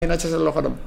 na ca sa loxo dem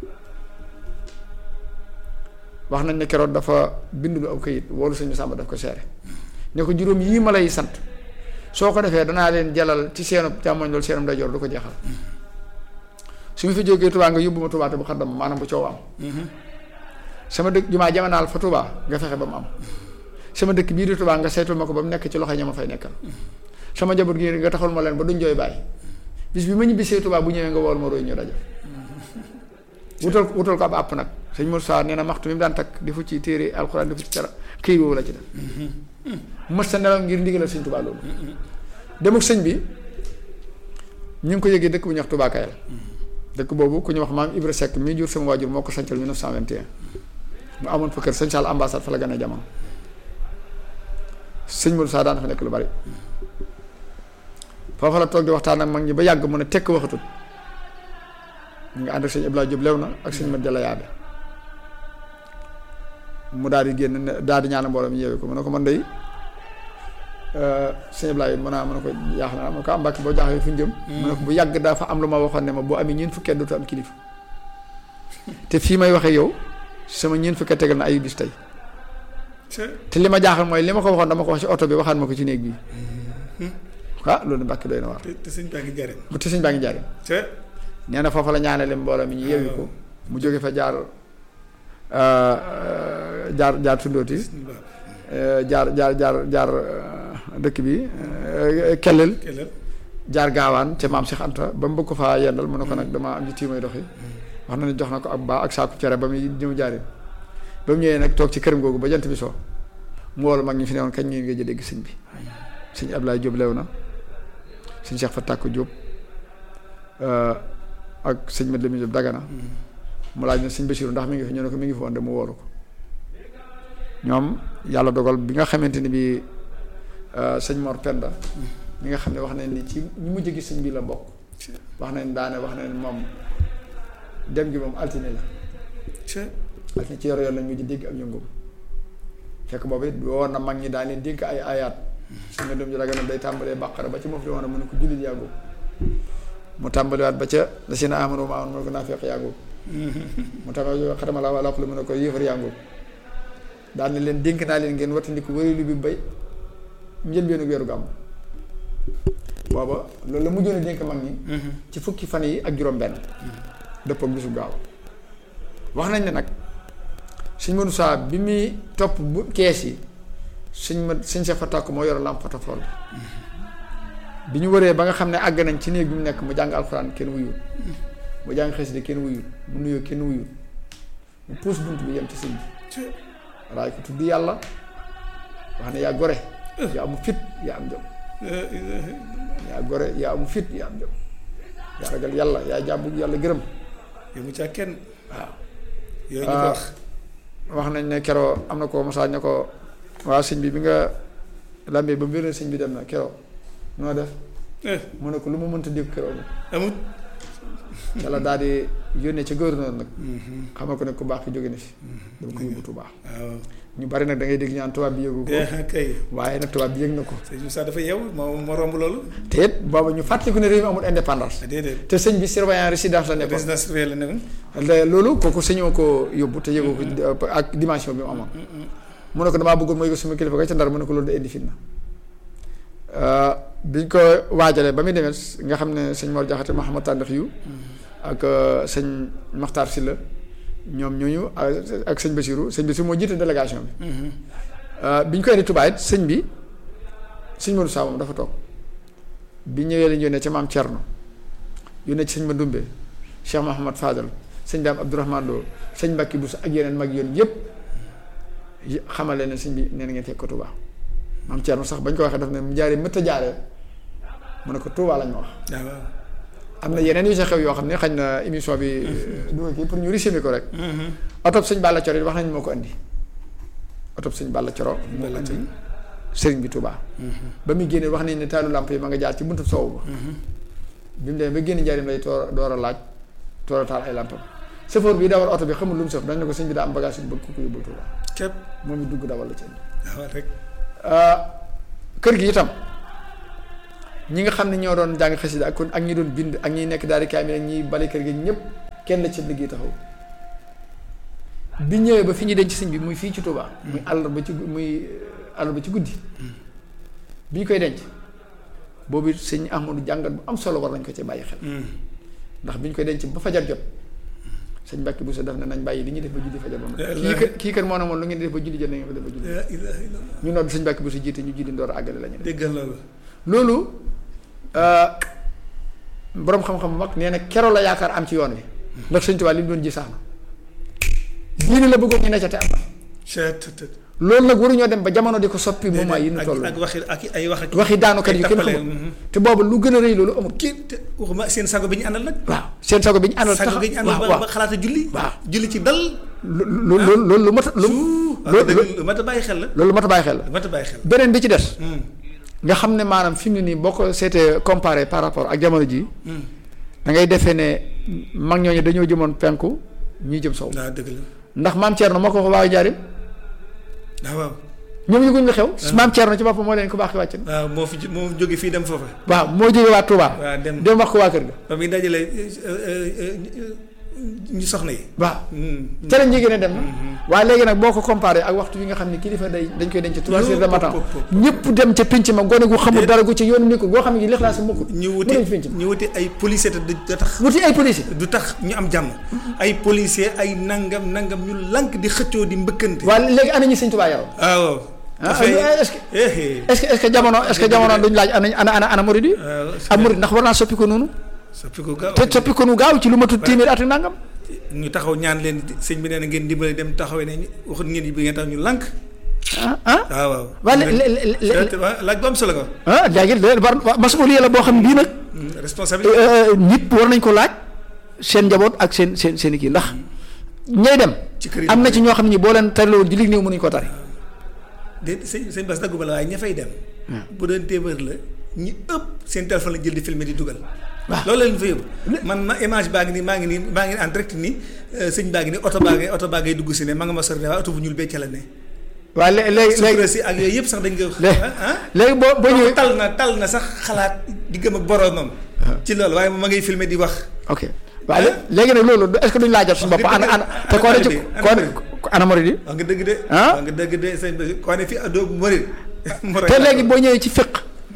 wax nañ ne keroog dafa bindu aw kayit woolu sëñ Samba daf ko seere ne ko juróom yii ma lay sant soo ko defee danaa leen jalal ci seenu càmmoñ loolu seenum day jor du ko jeexal su ma fi jógee Touba nga yóbbu ma Touba te bu xaddam maanaam bu coow am sama dëkk jumaa jamanaal fa Touba nga fexe ba mu am sama dëkk bii di Touba nga saytul ma ko ba mu nekk ci loxo ña ma fay nekkal sama njaboot gi nga taxul ma leen ba duñ jooy bàyyi bis bi ma ñibbisee Touba bu ñëwee nga wool ma roy ñu rajo wutal wutal ko ab àpp nag sëñ Moussa nee na maxtu mi mu daan takk di fu ci téere alxuraan di fu ci cara këy woowu la ci def mës sa nelaw ngir ndigalal sëñ Touba loolu demuk sëñ bi ñu ngi ko yëgee dëkk bu ñuy wax Touba Kayal dëkk boobu ku ñu wax maam Ibra Seck mii jur sama waajur moo ko sancal 1921 mu amoon fa kër sëñ Sall ambassade fa la gën a jamono sëñ Moussa daan fa nekk lu bari foofa la toog di waxtaan ak mag ñi ba yàgg mu ne tekk waxatut ñu ngi ànd ak sëñ Ibrahima Diop lew na ak sëñ Mat Jalla Yaabe mu daal di génn daal di ñaan mbooloo mi yeewee ko mu ne ko man day sëñ Ibrahima mën naa mën a ko jaax na ma ko am mbàkk boo jaaxee fu ñu jëm mu ne ko bu yàgg dafa am lu ma waxoon ne ma boo amee ñeent fukki at dootu am kilifa te fii may waxee yow sama ñeent fukki at tegal na ay bis tey te li ma jaaxal mooy li ma ko waxoon dama ko wax ci oto bi waxaat ma ko ci néeg bi ah loolu mbàkk doy na waar te sëñ baa ngi jaaree. te sëñ baa ngi jaaree nee na foofa la ñaanale mbooloo mi ñu yeewi ko mu jóge fa jaar jaar jaar tundooti jaar jaar jaar jaar dëkk bi kellel jaar gaawaan te maam Cheikh Anta ba mu bëgg ko faa yendal mu ne ko nag dama am ci tiimay doxi wax na ne jox na ko ab baa ak saaku cere ba muy ñëw jaaree ba mu ñëwee nag toog ci këram googu ba jant bi soo mu woolu mag ñi fi ne woon kañ ngeen nga dégg sëñ bi sëñ Ablaye Diop lew na sëñ Cheikh Fatak Diop ak sëñ Mat Lamin Diop Dagana mu laaj na sëñ Basiru ndax mi ngi fi ñu ne ko mi ngi fi woon de mu wóoru ko ñoom yàlla dogal bi nga xamante ni bi sëñ Mor Penda mi nga xam ne wax nañ ni ci ñu mujj gi sëñ bi la bokk wax nañ daane wax nañ moom dem gi moom altine la altine ci yor yoon lañ mujj dégg ak yëngum fekk boobu it woon na mag ñi daan leen dénk ay ayaat su nga dem ji Dagana day tàmbalee bàqara ba ci moom li woon mu ne ko jullit yàggu mu tàmbaliwaat ba ca la si na amano ma amoon mu ne ko naa fekk yàngu mu tàmbali xatama la wala xula mu ne ko yéefar yàngu daal ne leen dénk naa leen ngeen wattandiku warilu bi bay njëlbeenu weeru gàmm booba loolu la mujjoon a dénk mag ñi ci fukki fan yi ak juróom benn dëpp ak bisu gaaw wax nañ ne nag suñ mënu saa bi muy topp bu kees yi suñ ma suñ sa fa tàkk moo yor lampe portefeuille bi ñu waree ba nga xam ne àgg nañ ci néeg bi mu nekk mu jàng alxuraan kenn wuyul mu jàng xasida kenn wuyul mu nuyoo kenn wuyul mu puus bunt bi yem ci sëñ bi raay ko tudd yàlla wax ne yaa gore yaa amu fit yaa am jom yaa gore yaa amu fit yaa am jom yaa ragal yàlla yaa jàmbu yàlla gërëm yow mu caa kenn waaw yooyu ñu ko wax wax nañ ne keroo am na ko mosaa ne ko waa sëñ bi bi nga lambee ba mbir sëñ bi dem na keroo noo def mu ne ko lu ma mënta dégg keroo bi amut yàlla daal di yónnee ca gouverneur nag xamal ko ne ku baax ki jóge na fi dama ko yóbbu Tuubaa waaw ñu bari nag da ngay dégg ñaan tubaab bi yëgu ko kay waaye nag tubaab bi yëg na ko sëñ Moussa dafa yeew moo moo romb loolu te it booba ñu fàttaliku ne réew mi amul indépendance déedéet te sëñ bi surveillant résidence la nekkoon résidence surveillée la nekkoon le- loolu kooku sëñoo ko yóbbu te yëgoo ko ak dimension bi mu amoon mu ne ko damaa bëggoon mooy ko suma kilifa ga ca ndar mu ne ko loolu da indi fitna biñ ko waajalee ba muy demee nga xam ne sëñ Mor Jaxate Mahamad Tàndax yu ak sëñ Maxtaar Silla ñoom ñooñu ak sëñ Basiru sëñ Basiru moo jiite délégation bi bi ñu koy indi Tuubaa it sëñ bi sëñ Modou Sa moom dafa toog bi ñëwee lañ yónnee ca maam Thierno yónnee ci sëñ Mandumbe Cheikh Mahamad Fadal sëñ Daam Abdourahmane Lo sëñ Mbàkki Bousso ak yeneen mag yoon yëpp xamale ne sëñ bi nee na ngeen fekk ko Tuubaa maam Thierno sax bañ ko waxee daf ne mu jaaree mëtt a jaaree mu ne ko Tuubaa lañ ma wax. waaw am na yeneen yu sa xew yoo xam ne xañ na émission bi. du kii pour ñu résumer ko rek. otob sëñ Balla Coro it wax nañ moo ko andi. otob sëñ Balla Coro. moo ko andi sëriñ bi Tuubaa. ba muy génne wax nañ ne taalu làmp yi ma nga jaar ci buntu soowu ba. bi mu demee ba génn njariñ lay toor door a laaj toor a taal ay làmpam chauffeur bi dawal oto bi xamul lu mu sëf dañ ne ko sëñ bi daa am bagage yu bëgg ku ko yóbbul Tuubaa képp moom it dugg dawal la ci indi waaw rek kër gi itam ñi nga xam ne ñoo doon jàng xasida ak kon ak ñi doon bind ak ñi nekk daal di kaamil ak ñi bale kër gi ñëpp kenn la ci liggéey taxaw bi ñëwee ba fi ñu denc sëñ bi muy fii ci Touba. muy àll ba ci muy àll ba ci guddi. bi ñu koy denc boobu sëñ Ahmadu jàngat bu am solo war nañ ko ci bàyyi xel. ndax bi ñu koy denc ba fajar jot sëñ Mbàkke bu sa def ne nañ bàyyi li ñuy def ba julli fajar moom kii kër kii kër moo ne moom lu ngeen di def ba julli jot na ngeen ko def ba julli la ilaha illallah ñu nodd sëñ Mbàkke bu sa jiite ñu julli door a àggale la ñu def déggal loolu loolu boroom xam-xam bu mag nee na keroo la yaakaar am ci yoon wi ndax sëñ Tuubaa li mu doon ji sax na diine la bëggoon ñu ne ca te am na cettt loolu nag waruñoo dem ba jamono di ko soppi moment yi ñu ak toll ak waxi ak ay wax ak waxi daanukat yi kenn tappale, xamul mhm. te boobu lu gën a rëy loolu amul kii te waxuma seen sago bi ñu àndal nag waaw seen sago bi ñu àndal sago tax bi ñu àndal waaw ba waaw ba xalaata julli waaw. julli ci dal lu lu loolu loolu lu mat a lu waaw loolu dëgg lu mat a bàyyi xel la loolu mat a bàyyi xel la lu mat a bàyyi xel beneen bi ci des Hmm, nga xam ne maanaam fi mu ne nii boo ko seetee comparé par rapport ak jamono ji hmm. da ngay defee ne mag ñooñu dañoo jëmoon penku ñuy jëm sow waaw dëgg la ndax maam Thierno moo ko wax waa Njaarim waaw waaw ñoom yëguñ la xew maam Thierno ci boppam moo leen ko baax ki wàcc na waaw moo fi ju- moo jóge fii dem foofa waaw moo jógee waa Touba waaw dem dem wax ko waa kër ga ba muy dajale ñu soxna yi waaw Hmm. ca lañ jigéen dem na waaye léegi nag boo ko comparé ak waxtu bi nga xam ne kilifa day dañ koy denc trois heures de matin pop, pop, ñëpp dem ca pinc ma gone gu xamul dara gu ci yoonu nekkul goo xam ne gi lixlaas sa mukkul ñu mu wuti dem ci pinc ma ñu wuti ay policier te du du tax wuti ay policier du tax ñu am jàmm ay policier ay nangam nangam ñu lànk di xëccoo di mbëkkante waaye léegi ana ñi sëñ Tuubaa yaroon waaw ah dafay est-ce que eh est-ce que est-ce que jamono est-ce que jamono duñ laaj ana ana ana ana murid yi ak murid ndax war naa soppi ko noonu soppi ko gaaw te soppi ko nu gaaw ci lu matul téeméer at ak nangam ñu taxaw ñaan leen sëñ bi nee na ngeen dimbale dem taxawee ne waxut ngeen bi ngeen tax ñu lànk ah ah waaw waaw waa lé- lé- lé- lé- Te- waaw laaj bu am solo ko ah léegi léegi war masuuliya la boo xam ne bii nag responsabilité euh, nit war nañ ko laaj seen njaboot ak seen seen seen i kii ndax ñay dem ci kër yi am na ci ñoo xam ne ñi boo leen tariloon julli néew mënuñu ko tari de sëñ sëñ Bass dagguma la waaye ña fay dem bu doon téeméer la ñi ëpp seen téléphone la jël di filmer di dugal waaw. loolu la leen fa yóbbu man ma image baa ngi nii maa ngi nii maa ngi en direct nii euh, sëñ baa ngi nii oto baa ngi oto baa ngay dugg si ne ma nga ma sori ne waaye oto bu ñuul bee ca la ne waaye lé- léegi léegi sutura si ak yooyu yëpp sax dañ koy léegi ah léegi boo boo ñëwee tal na tal na sax xalaat di gëm ak boroomam ci loolu waaye ma ngay filmer di wax ok waaye lé- léegi nag loolu est-ce que duñ laajal suñu bopp ana ana te koo ne ci koo ana murid yi wax nga dëgg de Ah? wax nga dëgg de sëñ bi koo ne fi doo morit te léegi boo ñëwee ci fiq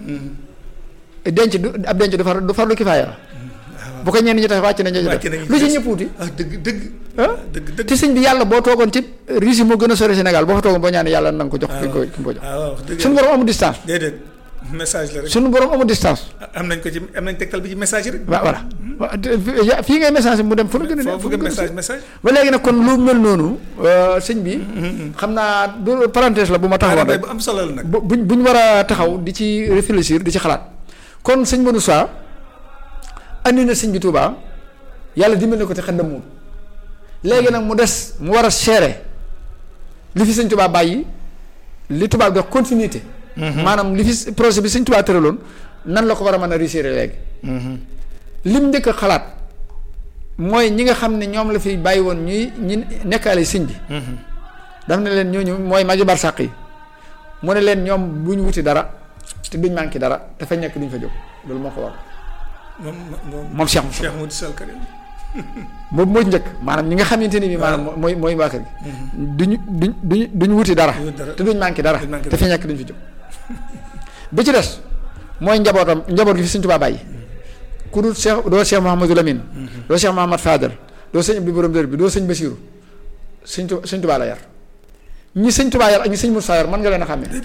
denc du ab denc du far du farlu kifaaya la bu ko ñenn ñi tax wàcc nañ ñu wàcc def nañu lu ci ñëpp wuti ah dëgg dëgg ah dëgg dëgg te sëñ bi yàlla boo toogoon ci Russie moo gën a sori Sénégal boo fa toogoon boo ñaanee yàlla na nga ko jox ki nga ko ki nga ko jox ah waaw wax dëgg suñu borom amul distance déedéet message la rek suñu borom amul distance am nañ ko ci am nañ tegtal bi ci message rek waaw voilà waaw te fi- ya- fii ngay message mu dem fu la gën a ne foofu nga message message ba léegi nag kon lu mel noonu euh, sëñ bi xam naa du parenthèse la bu ma taxawoon waaye rek bu am solo la nag bu buñ buñ war a taxaw di ci réfléchir di ci xalaat kon sëñ Modou Sa andi na sëñ bi Touba yàlla dimbali na ko te xel muut léegi nag mu des mu war a seere li fi sëñ Touba bàyyi li tubaab di wax continuité. maanaam li fi projet bi sëñ Touba tëraloon nan la ko war a mën a réussir léegi. lim njëkk a xalaat mooy ñi nga xam ne ñoom la fi bàyyi woon ñuy ñi nekkaale sëñ bi. daf ne leen ñooñu mooy magi barsàq yi mu ne leen ñoom bu ñu wuti dara te duñ manqué dara te fañ nekk duñ fa jóg loolu moo ko war moom moom moom Cheikh Moussa Cheikh Modou Sall Karim boobu mooy njëkk maanaam ñi nga xamante ni bi maanaam mooy mooy waa kër gi duñu duñ duñ duñ wuti dara Duñ dara. te duñ manqué dara Duñ manqué te fi nekk duñ fi jóg bi ci des mooy njabootam njaboot gi fi Sëñ Tuubaa bàyyi ku dul Cheikh doo Cheikh Mouhamadou Lamine doo Cheikh Mouhamad Fadal doo sëñ Abdou Borom Dër bi doo sëñ Basiru sëñ Tu sëñ Tuubaa la yar ñi sëñ Tuubaa yar ak ñi sëñ Moussa yar mën nga leen a xàmmee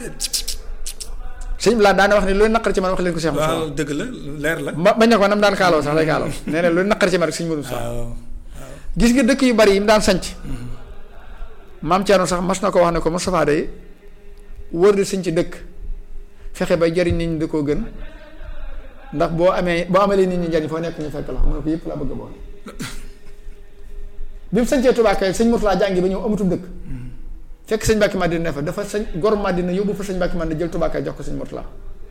sëñ bi laa daana wax ne lu leen naqar ci man wax leen ko Cheikh Moussa waaw dëgg la leer la ma bañ ne ko nam daan kaaloo sax day kaaloo nee na lu leen naqar ci man rek sëñ Modou Moussa waaw gis nga dëkk yu bari yi mu daan sanc maam Thierno sax mas na ko wax ne ko Moustapha day wër di sëñ ci dëkk fexe bay jariñ nit ñi da koo gën ndax boo amee boo amalee nit ñi njariñ foo nekk ñu fekk la mu ne ko yëpp laa bëgg a boole bi mu sañcee Touba kay sëñ Mourtala jàngi ba ñëw amatul dëkk fekk sëñ Mbàkke Madina ne fa dafa sëñ gor Madina yóbbu fa sëñ Mbàkke Madina jël Touba kay jox ko sëñ Mourtala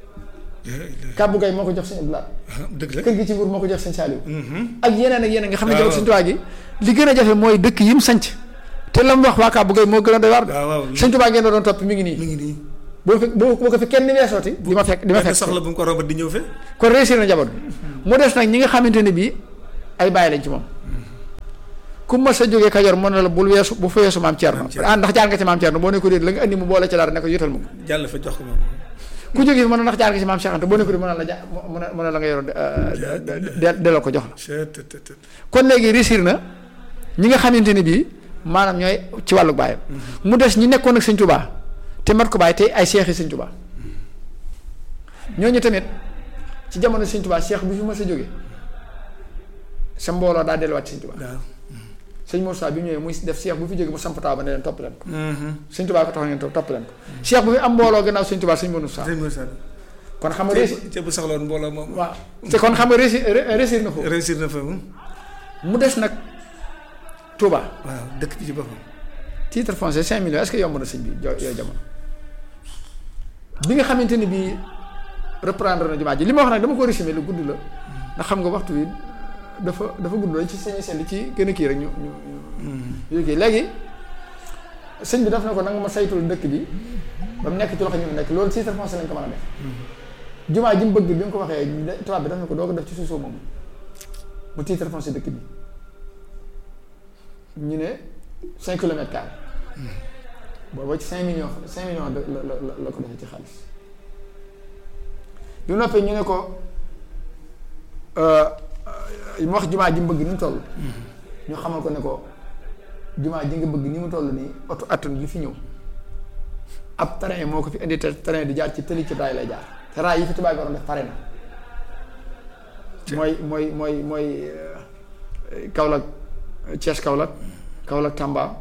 kàbbu gay moo ko jox sëñ Abdoulaye dëgg la kër gi ci nguur moo ko jox sëñ Saliou Mhm. ak yeneen ak yeneen nga xam ne waaw. jabar sëñ Tuubaa gi li gën a jafe mooy dëkk yi mu sanc te la mu wax waa Kàbbu Gay moo gën a doy waar de waaw waaw sëñ Tuubaa ngeen doon topp mi ngi mi nii ngi nii boo fi boo boo ko fi kenn weesooti di ma fekk di ma benn fekk soxla bu mu ko romb di ñëw fe kon réussir na njaboot bi mu des nag ñi nga xamante ne bii ay bàyyi lañ ci moom ku ma sa jógee Kajoor mën na la bul weesu bu fa weesu maam Thierno Maam Thierno. ah ndax jaar nga ci maam Thierno boo ne ko déet la nga andi mu boole ci dara ne ko yotal ma ko jàll fa jox ko moom ku jógee fi mën na ndax jaar nga ci maam Cheikh Anta boo ne ko déet mën na la ja mën na mën na la nga yoroon de delloo ko jox la Chut, tut, tut, tut. kon léegi réussir na ñi nga xamante ne bii maanaam ñooy ci wàllu baayam mu des ñi nekkoon ak sëñ Tuubaa te mat ko bàyyi te ay seexi sëñ Tuubaa ñooñu tamit ci jamono sëñ Tuubaa seex bi fi ma sa jóge sa mbooloo daa delluwaat ci sëñ Tuubaa waaw sëñ Moussa bi mu ñëwee muy def seex bu fi jóge mu samp taaw ba ne leen topp leen ko Mhm. sëñ Tuubaa ko tax ngeen topp topp leen ko seex bu fi am mbooloo gannaaw sëñ Tuubaa sëñ Moussa sëñ Moussa kon xam nga réussir te bu soxla woon mbooloo moom waaw te kon xam nga réussir réussir na foofu réussir na fa moom mu des nag Touba waaw dëkk bi ci boppam titre foncier 5 millions est-ce que yomb na sëñ bi jo yooyu jamono bi nga xamante ni bii reprendre na jumaa ji li ma wax nag dama ko résumé lu gudd la ndax xam nga waxtu bi dafa dafa gudd la ci sañu seen li ci gën a kii rek ñu ñu ñu ñu kii léegi sëñ bi daf na ko nanga ma saytul dëkk bi ba mu nekk ci loxo ñu mu nekk loolu titre foncier lañ ko mën a def jumaa ji mu bëgg bi nga ko waxee tubaab bi daf na ko doo ko def ci suuf moom mu titre foncier dëkk bi ñu ne cinq kilomètres carrés booba ci cinq millions cinq millions de la la la la ko defee ci xaalis bi mu noppee ñu ne ko mu wax jumaa ji mu bëgg ni mu toll ñu xamal ko ne ko jumaa ji nga bëgg ni mu toll nii oto attan yi fi ñëw ab train moo ko fi indi te train di jaar ci tëli ci raay lay jaar te raay yi fi tubaab yi waroon def pare na mooy mooy mooy mooy Kaolack Thiès Kaolack Kaolack Tamba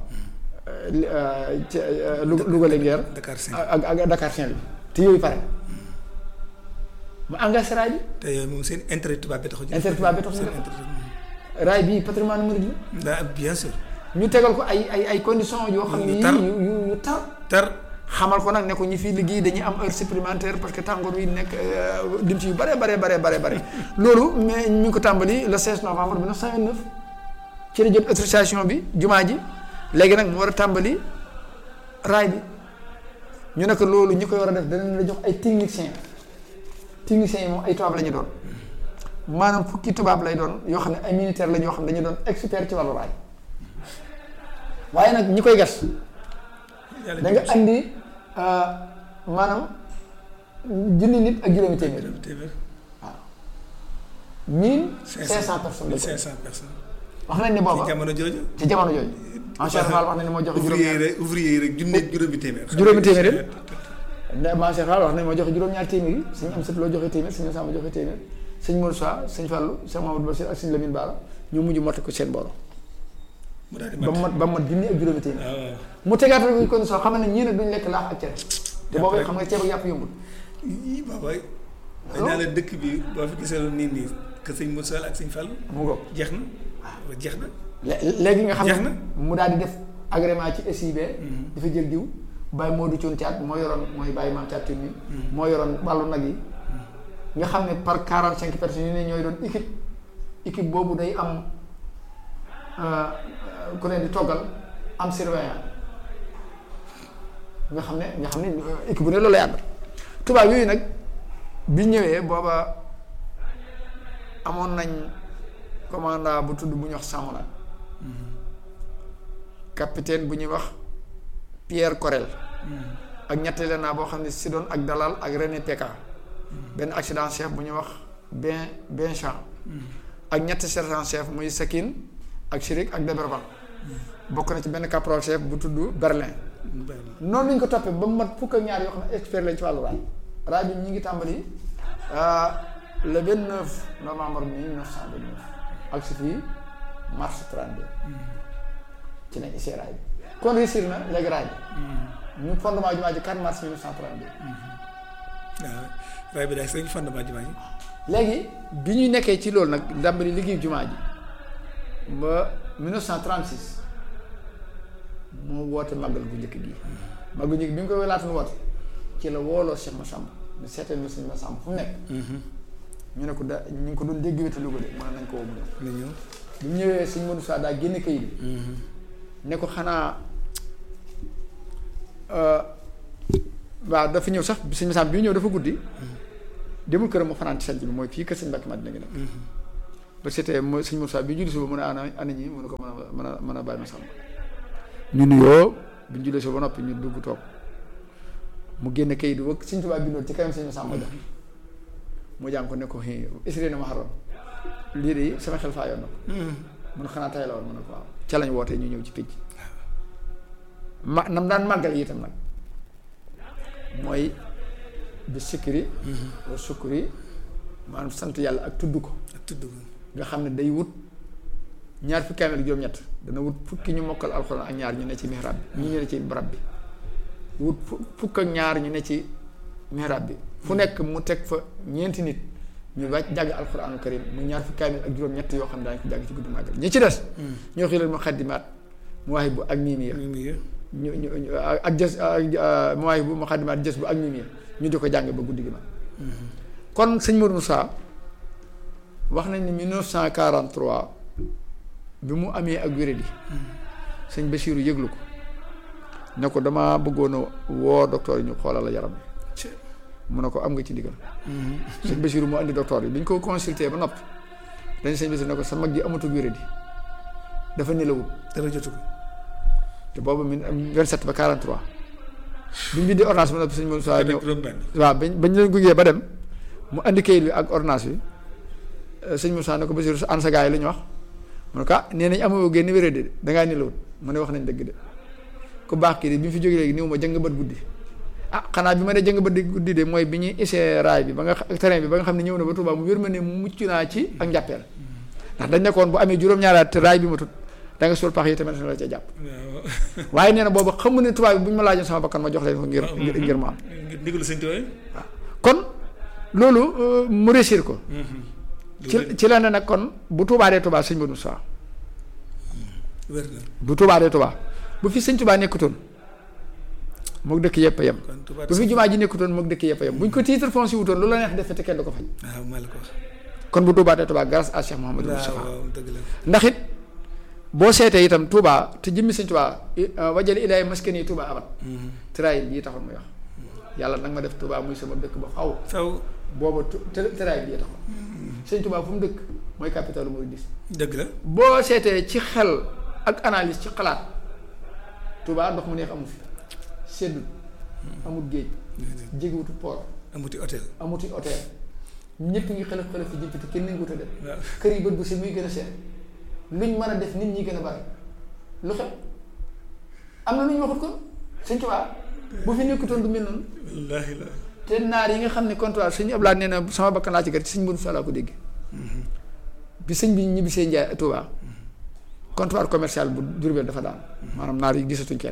Louga Louga Linguère Dakar Saint ak ak Dakar Saint-Louis te yooyu pare mu engagé raay bi te yooyu moom seen intérêt tubaab bi tax a jóg. intérêt tubaab bi tax a seen jóg. intérêt raay bii patrimoine mouride la daa bien sûr ñu tegal ko ay ay ay conditions yoo xam ne Yu yii tar. yu yu yu tar tar xamal ko nag ne ko ñi fii liggéey dañuy am heure supplémentaire parce que tàngoor wi nekk euh, dim ci yu bare bare bare bare bare loolu mais ñu ngi ko tàmbali le 16 novembre 1929 ci la jot autorisation bi jumaa ji léegi nag mu war a tàmbali raay bi ñu ne ko loolu ñi koy war a def danañ la jox ay techniciens techniciens yi moom ay tubaab la ñu doon maanaam fukki tubaab lay doon yoo xam ne ay militaire la ñoo xam ne dañu doon expert ci wàllu raay waaye nag ñi koy gas yàlla da nga andi euh, maanaam junni nit ak juróomi téeméer jëm téeméer mille cinq cent personnes la ko cinq cent personnes wax nañ ne ci booba jamono jooju ci jamono jooju Cheikh Fall wax nañ ne moo joxe juróom ouvrier yi rek ouvrier yi rek junne juróomi téeméer Juróomi téeméer yi. ne ma Cheikh Fall wax nañ moo joxe juróom-ñaar téeméer yi suñu am sët loo joxe téeméer suñu Samba joxe téeméer sëñ Moussa sëñ Fallou sëñ Mamadou Bassir ak sëñ Lamine Bara ñu mujj motte ko seen borom mu daal di ba mu mat mat ba mu mat junni ak juróomi téeméer waaw waaw mu tegaatal ko condition xam ne ñii nag duñ lekk laax ak cere te boobu rek. xam nga ceeb ak yàpp yombul yii baabaay dañ naa la dëkk bi boo fi gisee lu nii nii que sëñ Moussa ak sëñ Fall mu ngoog jeex na waaw jeex na lé- léegi nga xam Jeex ne na. mu daal di def agrément ci SIB. dafa jël diw Baye Modou Thion Thiat moo yoroon mooy Baye Maam Thiat Thion mi moo yoroon wàllu nag yi nga xam ne par quarante cinq personnes yu ne ñooy doon équipe équipe boobu day am euh, ku leen di toggal am surveillant nga xam ne nga xam ne euh, équipe bu ne loolu lay ànd tubaab yooyu nag bi ñëwee booba amoon nañ commandant bu tudd bu ñuy wax Samola capitaine bu ñuy wax Pierre Corel ak ñetteel naa boo xam ne Sidon ak Dalal ak René Péka benn accident chef bu ñuy wax Ben Benchamp ak ñetti sergent chef muy Sakin ak Chirik ak Deberban bokk na ci benn caporal chef bu tudd Berlin noonu lañ ko toppee ba mu mat fukk ak ñaar yoo xam ne expert lañ ci wàllu raay raay bi ñu ngi tàmbali ah, le 29 novembre 1929 ak si fii mars 32 ci lañ essayé raay bi kon réussir na léegi raay bi ñu fondement jumaa ji 4 mars 1932 waaw raay bi daal sëñ fondement jumaa ji léegi bi ñu nekkee ci loolu nag ndàmbali liggéey jumaa ji ba 1936 moo woote màggal bu njëkk gi màggal bu njëkk bi nga koy laata woote ci la wooloo Cheikh Massamba ne seetal ma sëñ Massamba fu mu nekk ñu ne ko da ñu ngi ko doon dégg wéta Louga de mën nañ ko woo mu ñëw la ñëw bi mu ñëwee sëñ Modou Sa daa génne kayit bi ne ko xanaa waaw dafa ñëw sax sëñ Masamba bi ñëw dafa guddi demul këram mu fanaan ci sanc bi mooy fii kër sëñ Mbàkke Madina gi nekk ba c'était mooy sëñ Moussa bi julli suba mu ne ana ana ñi mu ne ko mën a mën a mën a bàyyi Masamba ñu nuyoo bi ñu jullee suba ba noppi ñu dugg toog mu génne kayit wëkk sëñ Tuubaa bindoon ci kanam sëñ Masamba jox mu jàng ko ne ko xii isri na ma xaroon lii de sama xel faa yoon na ko mun xanaa tay la woon mu ne ko waaw ca lañ wootee ñu ñëw ci pénc ma nam daan màggal yi itam nag mooy bi sikkiri wa sukkuri maanaam sant yàlla ak tudd ko ak tudd ko nga xam ne day wut ñaar fukki kaamil ak juróom-ñett dana wut fukki ñu mokkal alxuraan ak ñaar ñu ne ci mihrab bi ñu ne ci barab bi wut fu- fukk ak ñaar ñu ne ci mihrab bi fu nekk mu teg fa ñeenti nit ñu wàcc jàng alxuraanu karim mu ñaar fukki kaamil ak juróom-ñett yoo xam ne daañu ko jàng ci guddi màggal ñi ci des ñoo xilal mu xaddimaat mu waaye bu ak miimiya mi ngi ñu ñu ñu ak jës ak mooy bu ma xaddimaat jës bu ak mimi ñu di ko jàng ba guddi gi ma kon sëñ Modou Moussa wax nañ ni 1943 bi mu amee ak wéradi sëñ Bassirou yëglu ko ne ko dama bëggoon a woo docteur yi ñu xoolal la yaram bi mu ne ko am nga ci ndigal sëñ Bassirou mu andi docteur yi bi ñu ko consulté ba noppi dañ sëñ Bassirou ne ko sa mag ji amatul wéradi dafa nelawut dara jotu ko te boobu min 27 ba 43 bi ñu bindee ordonnance bi nag sëñ Moussa ñëw juróom benn waaw bañ bañ leen gungee ba dem mu andi kayit bi ak ordonnance bi sëñ Moussa ne ko Bassirou an sa gars yi la ñu wax mu ne ko ah nee nañ amoo génn wéré de dangaa nelawut mu ne wax nañ dëgg de ku baax kii de bi mu fi jógee léegi néew ma jëng bët guddi ah xanaa bi ma ne jëng bët di guddi de mooy bi ñuy essayé raay bi ba nga xa- terrain bi ba nga xam ne ñëw na ba Touba mu wér ma ne mucc naa ci ak njàppeel ndax dañ nekkoon bu amee juróom-ñaaraat te raay bi ma tut da nga suul pax yi tamit la ca jàpp waaw waaye nee na boobu xamu ne tubaab bi bu ñu ma laajoon sama bakkan ma jox leen ko ngir ngir ngir mu am ngir ndigalu sëñ Tuubaa kon loolu euh, mu réussir ko ci ci la ne nag kon bu Tuubaa dee Tuubaa sëñ Modou Moussa wér na bu Tuubaa dee Tuubaa bu fi sëñ Tuubaa nekkutoon mook dëkk yëpp a yem kon Tuubaa bu fi jumaa ji nekkutoon mook dëkk yëpp a yem bu ñu ko titre foncier wutoon lu la neex def te kenn du ko faj waaw maa la ko wax kon bu Tuubaa dee Tuubaa grâce à Cheikh Mouhamadou waaw Moustapha waaw dëgg la ndax it boo seetee itam Touba te jëmmi sëñ Touba wajale ilaay maskani Touba abat tëraay bii taxoon muy wax yàlla nag ma def Touba muy sama dëkk ba faw faw booba tu- të- tëraay bii taxoon sëñ Touba fu mu dëkk mooy capitalu mouridisme dëgg la boo seetee ci xel ak analyse ci xalaat Touba ndox mu neex amu fi seddut amul géej jegewutu port amuti hôtel amuti hôtel ñëpp ngi xelaf xelaf fi jëm te kenn nanguwut a dem waaw kër yi bët bu si muy gën a seet luñ mën a def nit ñi gën a bari lu xew am na lu ñu waxut ko sëñ Tuubaa bu fi nekkutoon du mel noonu wallaahi la te naar yi nga xam ne comptoir sëñ Abdoulaye nee na sama bakkan laa ci gër ci sëñ Modou Fall ko dégg bi sëñ bi ñibbisee Njaay Tuubaa comptoir commercial bu Diourbel dafa daan maanaam naar yi gisatuñ kenn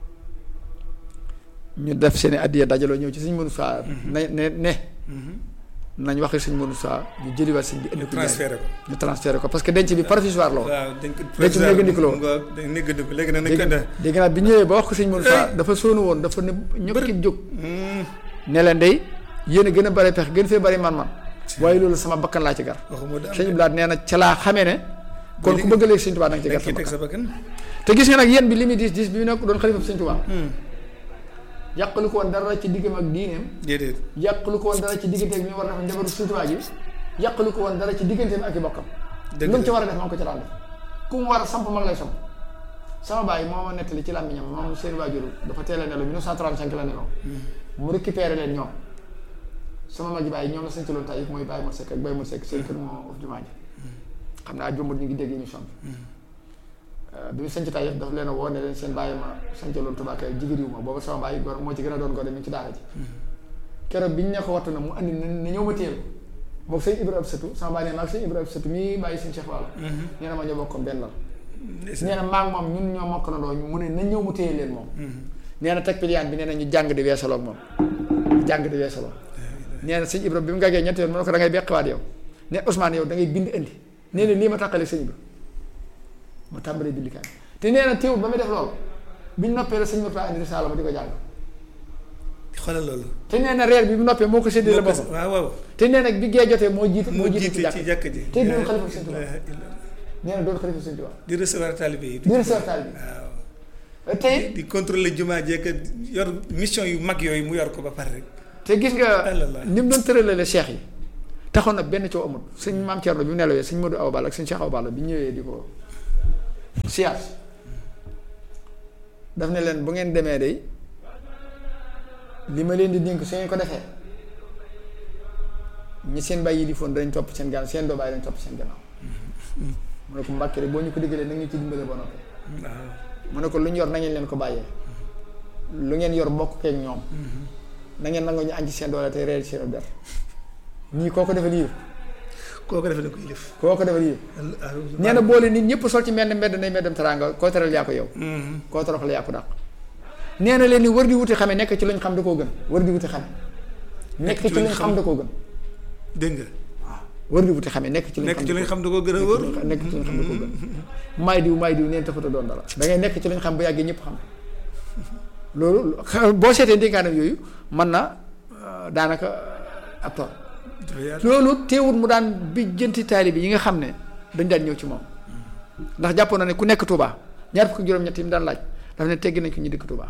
ñu def seen i addiya dajaloo ñëw ci sëñ Modou Fall ne ne ne nañ waxee sëñ Modou Fall ñu jëliwaat sëñ bi indi ko Njaay transféré ko ñu transféré ko parce que denc bi provisoire la woon waaw dañ ko dañ ci néggandiku la woon. dañ néggandiku léegi nag nañ ko dégg def dégg naa bi ñëwee ba wax ko sëñ Modou Fall dafa sóonu woon dafa ne ñokkit jóg ne leen day yéen a gën a bare pex gën fee bari man-man waaye loolu sama bakkan laa ci gar waxuma daal sëñ Blaat nee na ca laa xamee ne kon ku bëgg léegi sëñ Tuubaa da nga ci dañ gar sa ciy teg bakkan sa bakkan te gis nga nag yéen bi li muy diis diis bi mu nekk doon xalifa sëñ Tuubaa yàqalu ko woon dara ci diggam ak diineem déedéet yàqalu ko woon dara ci diggante ak mi war a def njabaru sëñ Tuubaa gi yàqalu ko woon dara ci digganteem ak i bokkam dëgg lu mu ci la war a def maa ngi ko ci daan def ku mu war a samp mag lay samp sama baay moo ma nettali ci làmmiñam moom seen waajur dafa teel a nelaw 1935 la nelaw mu récupéré leen ñoom sama mag yi baay ñoom la sañ loon tay mooy Baye Mor Seck ak Baye Mor Seck seen kër moo of jumaa ji xam naa jombut ñu ngi dégg émission bi bi mu sanc tay daf leen a woo ne leen seen bàyyi ma sancaloon Tuubaa kay jigéen yu ma booba sama bàyyi gor moo ci gën a doon gone mi ngi ci daara ji keroog bi ñu ne ko wattu na mu andi na na ñëw ma téel moom sëñ Ibra ab sëtu sama bàyyi ne maag sëñ Ibra ab sëtu mii bàyyi sëñ Cheikh Walla nee na ma ñoo bokkoon benn lal nee na maag moom ñun ñoo mokk na doo mu ne na ñëw mu téye leen moom nee na teg piliyaan bi nee na ñu jàng di weesaloo ak moom jàng di weesaloo nee na sëñ Ibra bi mu gàggee ñetti yoon mu ne ko da ngay beqiwaat yow ne Ousmane yow da ngay bind indi nee na lii ma tàqale sëñ Ibra mu tàmbalee bind kaay te nee na teewul ba muy def loolu biñ noppee la sëñ Murtaa indi risaala ma di ko jàng xoolal loolu te nee na reer bi bu noppee moo ko séddale moo ko- boppam waaw waaw te nee na bi gee jotee moo jiite moo jiite jiite ci ci jàkk jàkk ji te doon xalifa sëñ Tuubaa La ilaha illallah. nee na doon xalifa sëñ Tuubaa di recevoir taalibe yi di recevoir taalibe yi waaw te di contrôler jumaa jeek yor mission yu mag yooyu mu yor ko ba pare rek te gis nga Allah. ni mu doon tëralale cheikh yi taxoon na benn coow amul sëñ maam Thierno bi mu nelawee sëñ Modou Awa Balla ak sëñ Cheikh Awa Balla bi ñëwee di ko siyaas daf ne leen bu ngeen demee day li ma leen di dénk su ngeen ko defee ñi seen bàyyi yi di foon dañ topp seen gannaaw seen doo bàyyi dañ topp seen gannaaw mu ne ko mbàkke rek boo ñu ko diggalee na ñu ci dimbale ba noppi waaw mu ne ko lu ñu yor na ngeen leen ko bàyyee lu ngeen yor bokk keeg ñoom na ngeen nangoo ñu añ ci seen doole te reer ci seen der ñii koo ko defal yii kooku defe na ko yilif koo ko defal yii nee na boole nit ñëpp sol ci mbenn mbedd nay mbeddam teraanga koo teral yaa ko yow koo toroxal yaa ko dàq nee na leen ni wër di wuti xame nekk ci luñ xam da koo gën wër di wuti xame nekk ci luñ xam da koo gën dégg nga wër di wuti xame nekk ci luñ nekk xam ci da lañ koo xam da ko gën a wóor gën nekk ci luñ xam da koo gën maay diw maay diw neen taxut a doon dara da ngay nekk ci luñ xam ba yàggee ñëpp xam loolu xa- boo seetee ndénkaanam yooyu mën na euh, daanaka euh, ab tool dafa yaatu loolu teewul mu daan bi jënti taalibe yi nga xam ne dañ daan ñëw ci moom ndax jàppoon na ne ku nekk Touba ñaar fukki juróom-ñett yi mu daan laaj daf ne teggi nañ ko ñu dëkk Touba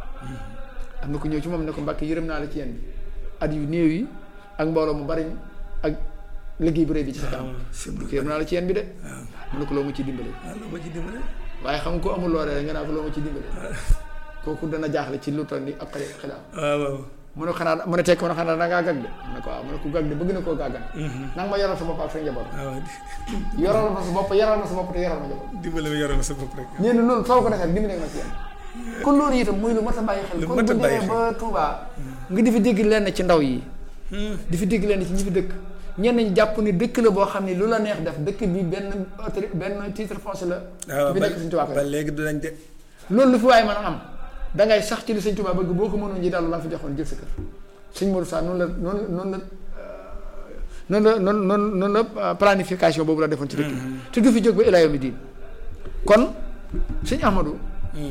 am na ku ñëw ci moom ne ko Mbàkke yërëm naa la ci yéen bi at yu néew yi ak mbooloo mu bari mi ak liggéey bu rëy bi ci sa kanam waaw ko yërëm naa la ci yéen bi de waaw mu ne ko loo ma ciy dimbale waaw loo ma ci dimbale waaye xam nga ko amul loolee nga naa ko loo ma ciy dimbale kooku dana jaaxle ci lu toll ni ak xale xilaam waaw waaw mu ne xanaa mu ne tekk mu ne xanaa da ngaa gag de mu ne ko waaw mu ne ko gag de bëgg na koo gàggan nanga ma yoral sa bopp ak sa njaboot waaw yoral ma sa bopp yoral ma sa bopp te yoral ma njaboot dimbale ma yoroon sa bopp rek nee na loolu soo ko defee dimbali ma ci yéen kon loolu itam muy lu mat a bàyyi xel Lu kon mat a bu bàyyi demee xel. ba Touba nga di fi dégg lenn ci ndaw yi di fi dégg lenn ci ñi fi dëkk ñenn ñi jàpp ni dëkk la boo xam ne lu la neex def dëkk bi benn autori- benn titre foncier la waaw bi nekk Sëñ Touba ko ba léegi dinañ de loolu lu fi waaye mën a am da ngay sax ci li Sëñ Touba bëgg boo ko mënoon ji daal la fi joxoon jël sa kër Sëñ Modou Sa noonu la noonu la noonu la noonu la noonu noonu noonu la planification boobu la defoon ci dëkk bi te du fi jóg ba ilaa yawmi diin kon Sëñ Ahmadou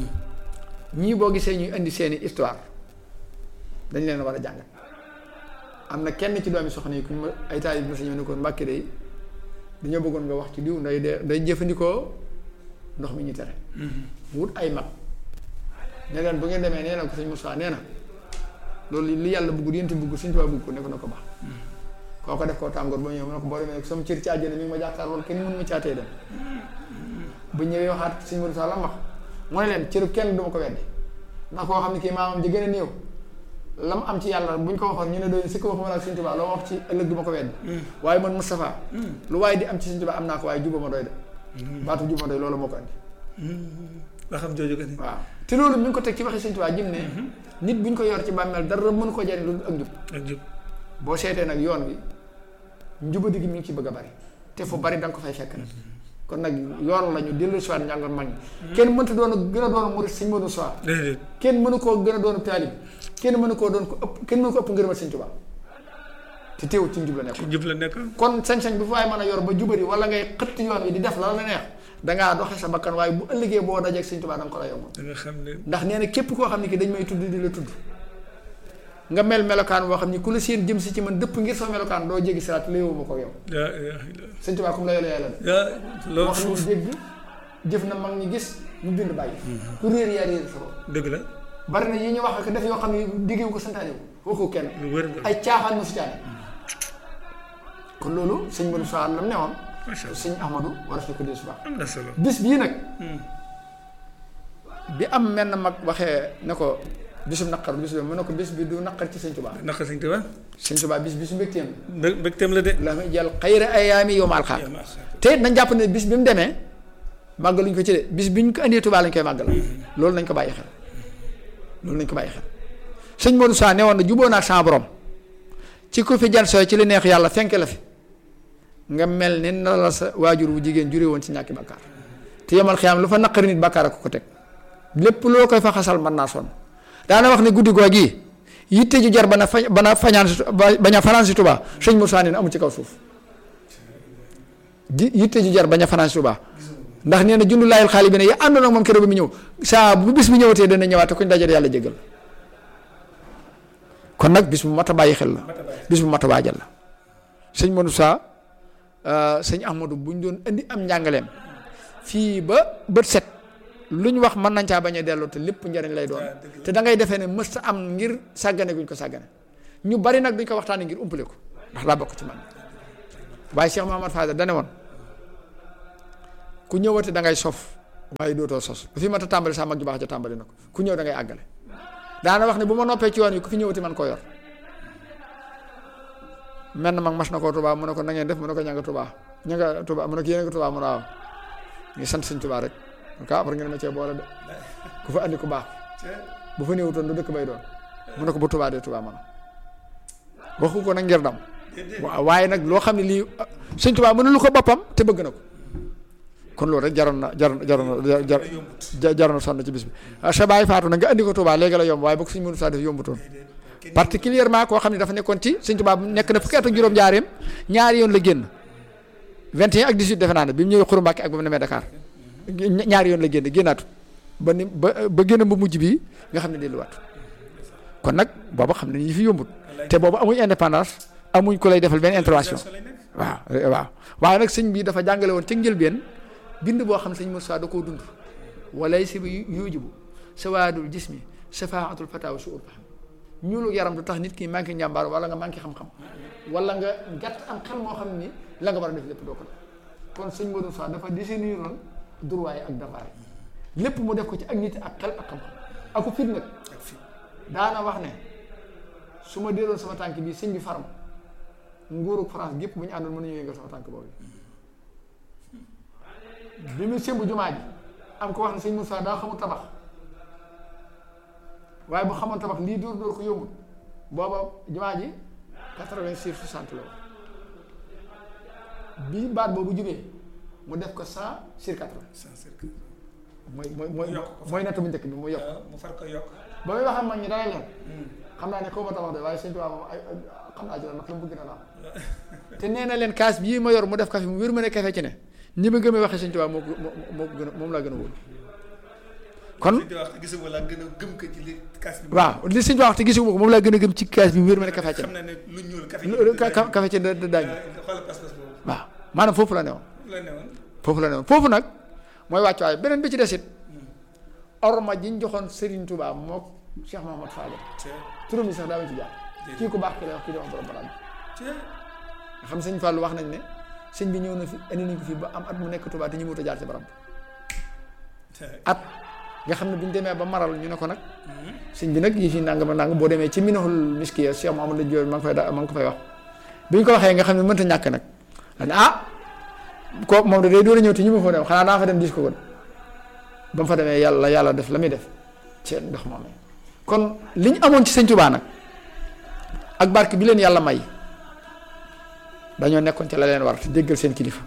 ñii boo gisee ñuy indi seeni histoire dañ leen war a jàngat am na kenn ci doomi soxna yi ku ñu ma ay taal yi ma sa ñëw ne ko Mbàkke day dañoo bëggoon nga wax ci diw nday de day jëfandikoo ndox mi ñu tere mu wut ay mag ne leen bu ngeen demee nee na ko sëñ Moussa nee na loolu li yàlla bëggul yénti bëggul suñ tubaab bëgg ko ne ko na ko baax koo ko def koo tàngoor ba ñëw mu ne ko boo demee sama cër ci àjjana mi ngi ma jàkkaar loolu kenn mënu ma caatee dem bu ñëwee waxaat sëñ Moussa la wax mu ne leen cëru kenn duma ko weddi ndax koo xam ne kii maamam ji gën a néew la mu am ci yàlla bu ñu ko waxoon ñu ne doon si ko waxuma la ak sëñ Tuubaa loo wax ci ëllëg duma ko weddi waaye man Moustapha lu waaye di am ci sëñ Tuubaa am naa ko waaye juba ma doy de baatu juba ma doy loolu moo ko andi ba xam jooju ko ni waaw te loolu mi ngi ko teg ci waxi sëñ Tuubaa jëm ne nit bu ñu ko yor ci bàmmeel dara mënu ko jariñ lu dul ak njub ak jub boo seetee nag yoon wi njubadi gi mi ngi ci bëgg a bari te fu bari da nga ko fay fekk nag kon nag yoon la ñu dellu si waat njàngoon mag ñi kenn mënta doon a gën a doon murit sëñ Modou Sow déedéet kenn mënu koo gën a doon taalib kenn mënu koo doon ko ëpp kenn mënu ko ëpp ngërëmal sëñ Tuubaa te teewul ci njub la nekk ci jub la nekk kon sañ-sañ bi fa waay mën a yor ba jubari wala ngay xëtt yoon wi di def la la neex dangaa doxe sa bakkan waaye bu ëllëgee boo dajeeg sëñ Tuubaa da nga ko la yombal da nga xam ne ndax nee na képp koo xam ne ki dañ may tudd di la tudd nga mel melokaan boo xam ni ku la seen jëm si ci man dëpp ngir soo melokaan doo jéggi siraat léewuma ko yow yaa yaa yaa sëñ Tuubaa comme la yole yàlla de yaa loolu wax na mu suuf dégg jëf na mag ñi gis mu bind bàyyi ku réer yaa réer sa bopp dëgg la bari na yi ñu wax ak def yoo xam ne diggewu ko santaane wu waxu kenn lu wër nga ay caaxaan mu si caane kon loolu sëñ Modou Sow lam ne woon macha allah sëñ Ahmadou war a ko dee suba am na solo bis bii nag bi am menn mag waxee ne ko bisum naqar bis bi mu ne ko bis bi du naqar ci sëñ Tuubaa naka sëñ Tuubaa sëñ Tuubaa bis bisu mbégteem mbég mbégteem la de la muy jël xayra ayaami yow maal xaar yaa ma xaar te nañ jàpp ne bis bi mu demee màggaluñ ko ci de bis bi ñu ko andee Tuubaa lañ koy màggal loolu nañ ko bàyyi xel loolu nañ ko bàyyi xel sëñ Modou Sa ne woon na juboo naa sa borom ci ku fi jan sooy ci li neex yàlla fenk la fi nga mel ni na la sa waajur wu jigéen jure woon ci ñàkki bàkkaar te yemal xiyaam lu fa naqari nit bàkkaar a ko ko teg lépp loo koy fa xasal mën naa sonn daana wax ne guddi goo gii yitte ju jar ba na fa ba na fañaan si ba bañ a fanaan si Tuubaa sëñ Modou Sa nee na amul ci kaw suuf ji yitte ju jar bañ a fanaan si Tuubaa ndax nee na jundu laayil xaali bi ne ya àndoon ak moom keroog ba mu ñëw saa bu bis bi ñëwatee dana ñëwaat te kuñ dajale yàlla jégal kon nag bis bu mat a bàyyi xel la bis bu mat a waajal la sëñ Modou Sa sëñ Ahmadou bu ñu doon indi am njàngaleem fii ba bët set lu ñu wax mën nañ caa bañ a delloo te lépp njariñ lay doon te da ngay defee ne mës ta am ngir sàggane guñ ko sàggane ñu bari nag duñ ko waxtaanee ngir umpale ko ndax laa bokk ci man waaye Cheikh Mouhamad Fadel dane woon ku ñëwati da ngay sof waaye dootoo sos bu fi mat a tàmbali sax mag ju baax ja tàmbali na ko ku ñëw da ngay àggale daana wax ne bu ma noppee ci yoon yi ku fi ñëwati man koo yor mel na mag mas na koo tubaa mu ne ko na ngeen def mu ne ko ña nga tubaa ña nga tubaa mu ne ko yéen nga tubaa mu ne waaw ngi sant sëñ tubaa rek ko après ngeen ma cee boole de ku fa andi ku baax bu fa néewutoon du dëkk bay doon mu ne ko bu tubaa dee tubaa man waxu ko nag ngir dam waaw waaye nag loo xam ne lii sëñ tubaa mënulu ko boppam te bëgg na ko kon loolu rek jaroon na jaroon jaroon na jar jaroon na sonn ci bis bi sa baay faatu na nga andi ko tubaa léegi la yomb waaye bokk suñ mënu saa def yombutoon particulièrement koo xam ne dafa nekkoon ci sëñ tubaa nekk na fukki at ak juróom-jaareem ñaari yoon la génn 21 ak 18 defe naa ne bi mu ñëwee Xuru Mbàkke ak ba mu demee Dakar ñaari yoon la génn génnaatu ba ni ba ba génn bu mujj bii nga xam ne delluwaat kon nag booba xam ne ñi fi yombut te boobu amuñ indépendance amuñ ko lay defal benn intervention waaw waaw waaye nag sëñ bi dafa jàngale woon ci njëlbeen bind boo xam ne sëñ Moussa da koo dund walay si bi yujibu sawaadul jismi safaatul fataaw su urba ñuulu yaram du tax nit ki manqué njàmbaar wala nga manqué xam-xam wala nga gàtt am xel moo xam ni la nga war a def lépp doo ko def kon sëñ Modou Moussa dafa définir woon droit ak devoir lépp mu def ko ci ak nit ak xel ak xam-xam aku fit nag daana wax ne su ma delloon sama tànk bi sëñ bi faram nguuru France gépp bu ñu àndoon mën nañu yëngal sama tànk boobu bi mu sëmb jumaa ji am ko wax ne sëñ Moussa daa xamul tabax waaye bu xamoon tabax lii dóor dóor ko yombut booba jumaa ji quatre-vingt-six soixante la bi baat boobu jubee mu def ko cent sur quatre-vingt mooy mooy mooy mooy natt bu njëkk bi mu yokk mu far ko yokk ba muy wax ak mag ñi dana leen xam naa ne xaw ma tabax de waaye sëñ Tuubaa moom ay xam naa ci la ndax lu mu bëgg na la am te nee na leen kaas bii ma yor mu def kafe mu wér ma ne kafe ci ne ñi ma gëmee waxee sëñ Tuubaa moo ko moo ko gën a moom laa gën a wóolu kon gisuma laa gën a gëm ko ci li kaas bi waaw li sëñ Tuubaa wax te gisuma ko moom laa gën a gëm ci kaas bi wér ma ne kafe ci xam na ne lu ñuul kafe ne kafe ci da daañu xoolal pas-pas boobu waaw maanaam foofu la newoon la ne woon foofu la newoon foofu nag mooy wàccuwaay beneen bi ci desit orma ji ñu joxoon Serigne Touba mook Cheikh Mahamad Fadel turam yi sax daa ma ci jaar kii ku baax ki lay wax kii di wax borom barab nga xam sëñ Fallou wax nañ ne sëñ bi ñëw na fi indi nañ ko fi ba am at mu nekk Touba te ñu wut a jaar ci barab at nga xam ne bu ñu demee ba maral ñu ne ko nag sëñ bi nag yi fi nangam nangam boo demee ci minahul miskiya Cheikh Mahamad la Diop ma ngi fay da ma ngi ko fay wax bi ñu ko waxee nga xam ne mënta ñàkk nag dañ ah ko moom da day door a ñëw te ñu ma fa dem xanaa daa fa dem dis ko kon ba mu fa demee yàlla yàlla def la muy def ci ndox moom kon li ñu amoon ci sëñ Tuubaa nag ak barke bi leen yàlla may dañoo nekkoon ci la leen war te déggal seen kilifa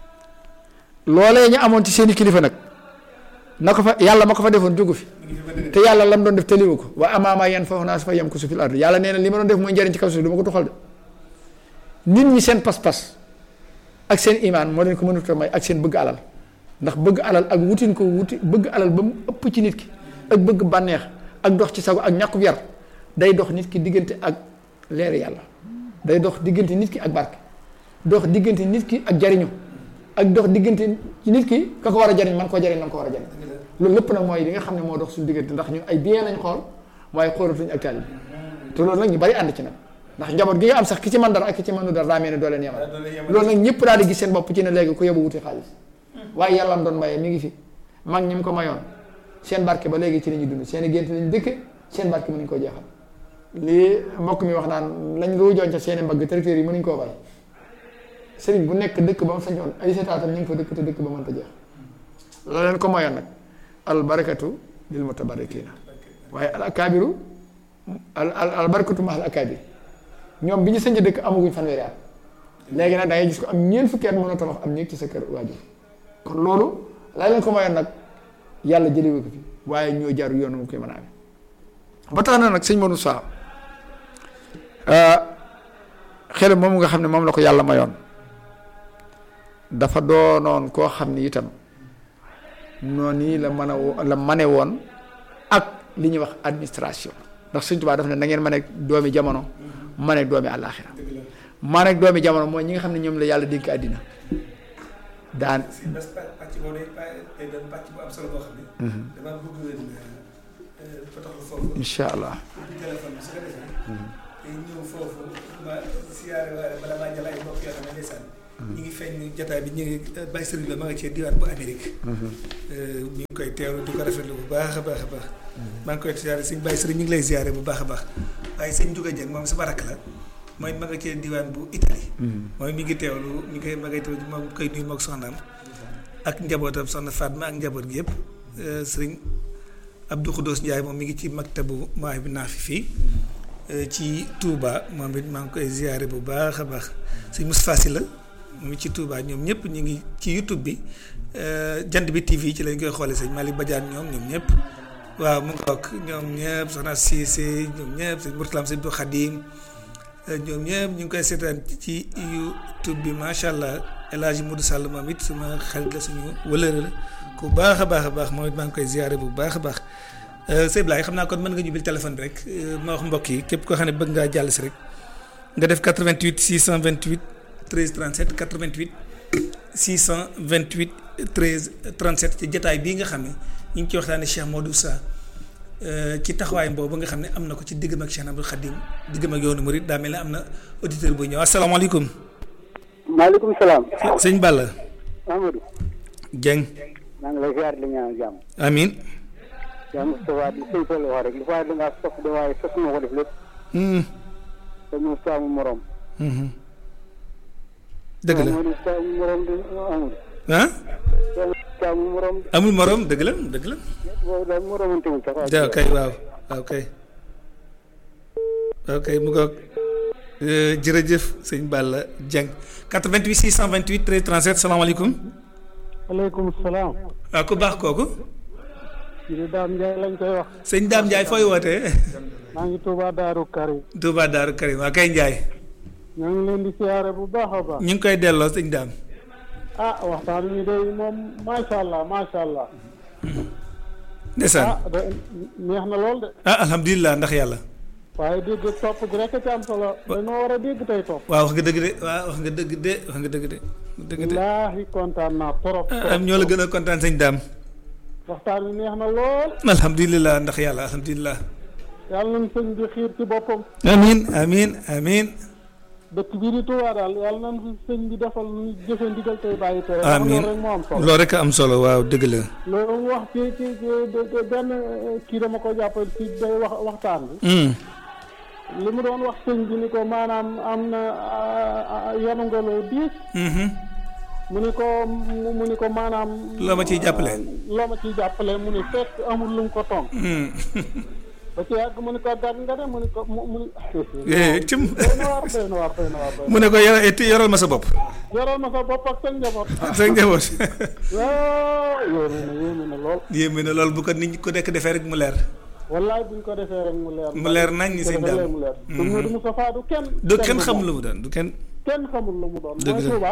loolee ñu amoon ci seeni kilifa nag na ko fa yàlla ma ko fa defoon jógu fi te yàlla lam doon def tëliwu ko wa amaama yan fa naa su fa yem ko su fil ardi yàlla nee na li ma doon def mooy njëriñ ci kaw suuf du ma ko tuxal de nit ñi seen pas-pas ak seen imaan moo leen ko mënut a may ak seen bëgg alal ndax bëgg alal ak wutin ko wuti bëgg alal ba mu ëpp ci nit ki ak bëgg bànneex ak dox ci sago ak ñàkkub yar day dox nit ki diggante ak leer yàlla day dox diggante nit ki ak barke dox diggante nit ki ak jariñu ak dox diggante ci nit ki ka ko war a jariñ man koo jariñ man ko war a jariñ loolu lépp nag mooy li nga xam ne moo dox suñu diggante ndax ñun ay bien lañ xool waaye xoolatuñ ak taalibe te loolu nag ñu bari ànd ci nag ndax njaboot gi nga am sax ki ci man dara ak ki ci mënu dara daa mel ne doo leen yemal loolu nag ñëpp daal di gis seen bopp ci ne léegi ku yóbbu wuti xaalis waaye yàlla am doon maye mi ngi fi mag ñi mu ko mayoon seen barke ba léegi ci la ñuy dund seen i gént lañ dëkk seen barke mënuñ koo jeexal lii mbokk mi wax naan lañ lu joon ca seen i mbagg tracteurs yi mënuñ koo bàyyi sëriñ bu nekk dëkk ba mu sañoon ay setaatam ñu ngi fa dëkk te dëkk ba mënta jeex la leen ko mayoon nag al barakatu lil mutabarikina waaye al akaabiru al al al barakatu ma al akaabir ñoom bi ñu sañ dëkk amaguñ fanweeri at léegi nag da ngay gis ko am ñeent fukki at mën a tabax am néeg ci sa kër waajur kon loolu laa leen ko mayoon nag yàlla jëlewu ko fi waaye ñoo jaar yoonu mu koy mën a amee ba tax na nag sëñ Modou Sa xel moom nga xam ne moom la ko yàlla mayoon dafa doonoon koo xam ni itam noonu nii la mën a la mane woon ak li ñuy wax administration ndax sëñ Tuubaa daf ne na ngeen mën a doomi jamono mën a doomi àllaaxira mën a doomi jamono mooy ñi nga xam ne ñoom la yàlla dénk àddina daan si bés pàcc boobu day day doon pàcc bu am solo boo xam ne. damaa bëgg leen potoxlu foofu. incha allah téléphone bi su ko defee. day ñëw foofu ma siyaare waale bala maa jël ay mbokk yoo xam ne ndeysaan. ñu ngi feeñ jotaay bi ñu ngi Baye Serigne Lo ma nga cee diwaan bu Amérique. mi ngi koy teewlu di ko rafetlu bu baax a baax a baax. maa ngi koy siyaare sëñ Baye Serigne ñu ngi lay siyaare bu baax a baax waaye sëñ Ndiouga Dieng moom sama rakk la mooy ma nga cee diwaan bu Italie. mooy mi ngi teewlu mi ngi koy ma ngay teewlu moom koy nuyu moog soxnaam ak njabootam soxna Fatma ak njaboot gi yëpp sëriñ Abdou Khoudos Ndiaye moom mi ngi ci maktabu maay bi naa fi fii ci Touba moom it maa ngi koy ziare bu baax a baax sëñ Moustapha Sy la mu ngi ci Touba ñoom ñëpp ñu ngi ci YouTube bi jant bi TV ci lañ koy xoolee sëñ Malick Badiane ñoom ñoom ñëpp waaw mu ngoog ñoom ñëpp soxna Cissé ñoom ñëpp sëñ Mourtalam sëñ Abdou Khadim ñoom ñëpp ñu ngi koy seetaan ci YouTube bi macha allah El Hadj Modou Sall moom it suma xarit la suñu wëlëre la ku baax a baax a baax moom it maa ngi koy ziare bu baax a baax sëñ Blaye xam naa kon mën nga ñu bil téléphone bi rek ma wax mbokk yi képp koo xam ne bëgg ngaa jàll si rek nga def 88 628 13 37 88 628 13 37 ci jotaay bii nga xam ne ñu ngi ci waxtaanee Cheikh Modou Sa ci taxawaay boobu nga xam ne am na ko ci diggam ak Cheikh Abdou Khadim diggam ak yoonu Mouride daa mel ne am na auditeur bu ñëw asalaamaaleykum. maaleykum salaam. sëñ Balla. Amadou. Dieng. maa ngi lay ziar di ñaan jàmm. amiin. yaa Moustapha di sëñ Fall wax rek li waaye da ngaa sos de waaye sos moo ko def lépp. te mu saamu morom. dëgg la mu saamu morom di amul. ah. saamu morom. amul morom dëgg la dëgg la. boobu daal moromantewul sax. waaw kay waaw waaw kay. waaw kay mu ngoog jërëjëf sëñ Balla Dieng 88 628 13 37 salaamaaleykum. waaleykum salaam. waaw ku baax kooku. kii di Dame Ndiaye lañ koy wax. sëñ Dame Ndiaye fooy wootee. maa ngi Touba Darou Karim. Touba Darou Karim waa kay Ndiaye. ñoo ngi leen di siyaare bu baax a baax. ñu ngi koy delloo sëñ Dame. ah waxtaan wi de moom macha allah macha allah. ndeysaan ah de neex na lool de. ah alhamdulilah ndax yàlla. waaye dégg topp gi rek a ci am solo dañoo war a dégg tey topp. waaw wax nga dëgg de waaw wax nga dëgg de wax nga dëgg de. dëgg de wallaahi kontaan naa trop. am ñoo la gën a kontaan sëñ Dame. waxtaan wi neex na lool. alhamdulilah ndax yàlla alhamdulilah. yàlla nañu sëñ bi xiir ci boppam. amiin amiin amiin. dëkk bii di Touba daal yàlla nañu fi sëñ bi defal ñu jëfe ndigal tey bàyyi tere. amiin loolu rek moo am solo. loolu rek a am solo waaw dëgg la. loolu mu wax ci ci ci benn kii dama ko jàppal ci day wax waxtaan bi. li mu doon wax sëñ bi ni ko maanaam am na yanu nga loo diis. mu ni ko mu ni ko maanaam. loo ma ciy jàppale. loo ma ciy jàppale mu ni fekk amul lu mu ko tong. ba ci yàgg mu ni ko gàtt nga de mu ni ko mu mu. cim doy na waar doy na waar doy na waar. mu ne ko yoro yoral ma sa bopp. yoral ma sa bopp ak sa njaboot. ak sa njaboot. waaw yéeme na yéeme na lool. yéeme na loolu bu ko nit ñi ku nekk defee rek mu leer. wallaay buñ ko defee rek mu leer. mu leer nañ ñi sëñ daal Dame. mu leer. du Modou Moustapha du kenn. du kenn xamul lu mu doon du kenn. kenn xamul lu mu doon. Dëgg mooy la. Touba.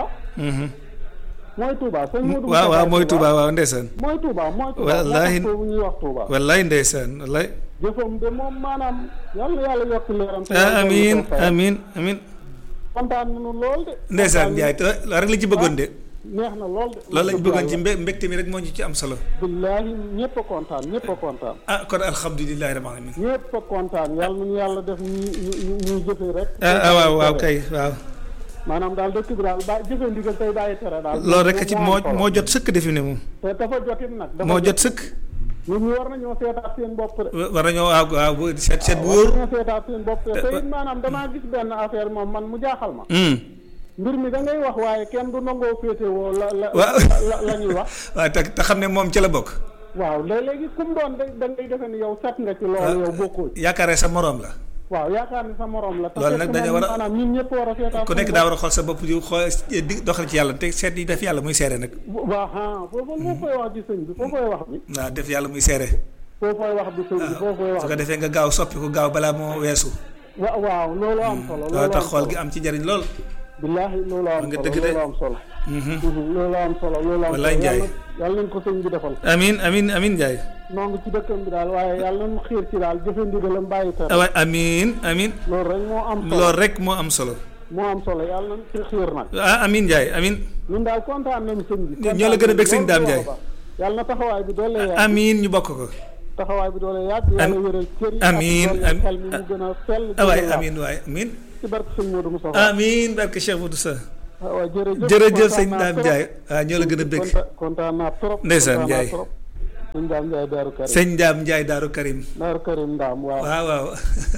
mooy Touba sëñ Modou waaw waaw Moustapha mooy Touba waaw ndeysaan. mooy Touba mooy Touba. Wallaahi. moo tax foofu ñuy wax Touba. wallaay ndeysaan wallaay. jëfam de moom maanaam yàlla yàlla yokk leeram. te ah yàlla amiin dolli ko fayal. amiin amiin. kontaan nañu lool de. ndeysaan kontaan Ndiaye te loolu rek la ci bëggoon de. neex na lool de. loolu lañ bëggoon ci mbe mbégte mi rek moo ñu ci am solo. billaahi ñëpp a kontaan ñëpp a kontaan. ah kon alhamdulilah rabbil alamin. ñëpp a kontaan yàlla nañu yàlla def ñu ñu ñu ñuy jëfee rek. ah ah waaw waaw kay waaw. maanaam daal dëkk bi daal ba jëfe ndigal tey bàyyi tere daal. loolu rek ci moo am solo. moo jot sëkk defi ne moom. te dafa jotit nag. dafa moo jot sëkk. ñun ñu war nañoo seetaat seen bopp de. war nañoo waaw waaw bu seet seet bu war wóor. nañoo seetaat seen bopp de te it maanaam damaa gis benn affaire moom man mu jaaxal ma. Hmm. mbir mi da ngay wax waaye kenn du nangoo féetewoo la la Waaw. la la ñuy wax. waaw te te xam ne moom ci la bokk. waaw léeg-léegi kum doon da da ngay defe ni yow set nga ci loolu yow bokkoo ci. yaakaaree sa moroom la. waaw yaakaar ni sa morom la. te Loolu fekk nag dañoo moom war a- maanaam ñun ñëpp war a seetaat. ku nekk daa war a xool sa bopp di xool di doxal ci yàlla te seet yi def yàlla muy seere nag. waaw ah foofu foo koy wax ci sëñ bi foo koy wax bi. waaw def yàlla muy seere. foo koy wax bi sëñ bi foo koy wax su ko defee nga gaaw soppi ko gaaw balaa moo weesu. wa waaw loolu am solo. loolu loolu tax am xool solo gi am ci njariñ lool. billaahi loolu am nga solo dëgg de. loolu am solo. loolu am solo loolu am Wallaay solo Njaay. yàlla yàlla nañ ko sëñ bi defal. amin amin amin Ndiaye. noo ngi ci dëkkam bi daal waaye yàlla nañu xiir ci daal jëfe ndigalam bàyyi tere. awa amin amin loolu rek moo am solo. loolu rek moo am solo. moo am solo yàlla na ci xiir nag ah amin Ndiaye amin ñun daal kontaan nañu sëñ bi ñoo la gën a bëgg sëñ Dame Ndiaye yàlla na taxawaay bi doole yàgg amin ñu bokk ko taxawaay bi doole yàgg yàlla wéral cër yi amiin ak xel mi mu gën a sell waay amin waay amin ci barke sëñ Modou Moussa amin barke Cheikh Modou Sa waaw jërëjëf jërëjëf sëñ Dame Ndiaye waaw ñoo la gën a bëgg kontaan naa trop ndeysaan Ndiaye sëñ Dame Ndiaye Daaru Karim sëñ Dame Ndiaye Daaru Karim Daaru Karim Ndaam waaw waaw waaw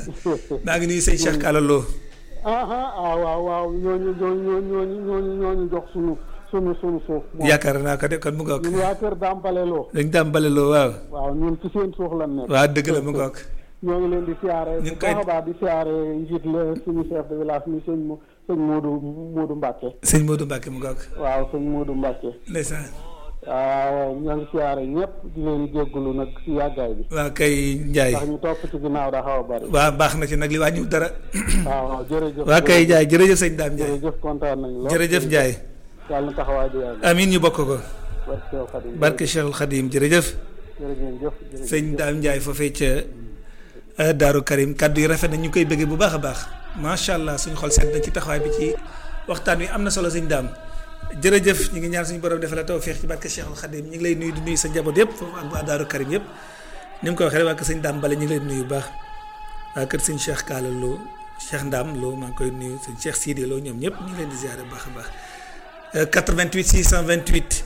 maa ngi nuyu sëñ Cheikh Kala Lo aha ah waaw waaw ñooñu ñooñu ñooñu ñooñu ñooñu jox sunu sunu sunu suuf moom yaakaar naa ko de kon mu ngoog ñun waa kër Dambale Lo dañ Dambale Lo waaw waaw ñun ci seen suuf lan nekk waaw dëgg la mu ngoog ñoo ngi leen di siyaare ñu bu ngi koy- baax a baax di siyaare njiit la suñu chef de village mi sëñ Mo- sëñ Modou Modou Mbacke sëñ Modou Mbacke mu ngoog waaw sëñ Modou Mbacke ndeysaan waaw ñoo ngi siyaare ñëpp di leen jéggulu nag si yàggaay bi waaw kay Ndiaye ndax ñu topp ci ginnaaw da xaw a bari waaw baax na ci nag li wàññiwul dara waaw waaw jërëjëf waa kay Ndiaye jërëjëf sëñ Dame Ndiaye jërëjëf kontaan nañ lool jërëjëf Ndiaye yàlla na taxawaay bi yàgg amin ñu bokk ko barke Seex Xadim barke Cheikhul Khadim jërëjëf jërëjëf jërëjëf sëñ Dame Ndiaye foofee ca euh, Daaru Karim kaddu yi rafet na ñu ngi koy bëggee bu baax a baax macha allah suñu xol sedd na ci taxawaay bi ci waxtaan wi am na solo sëñ Dame jërëjëf ñu ngi ñaan suñu borom defal la tawfeex ci barke Cheikhul Khadim ñu ngi lay nuyu di nuyu sa njaboot yëpp foofu ak waa Daaru Karim yëpp ni mu ko waxee rek waa kër sëñ Dame Bale ñu ngi lay nuyu bu baax waa kër sëñ Cheikh Kaala Lo Cheikh Ndam Lo maa ngi koy nuyu sëñ Cheikh Sidi Lo ñoom ñëpp ñu ngi leen di ziare bu baax a baax Euh, 88 628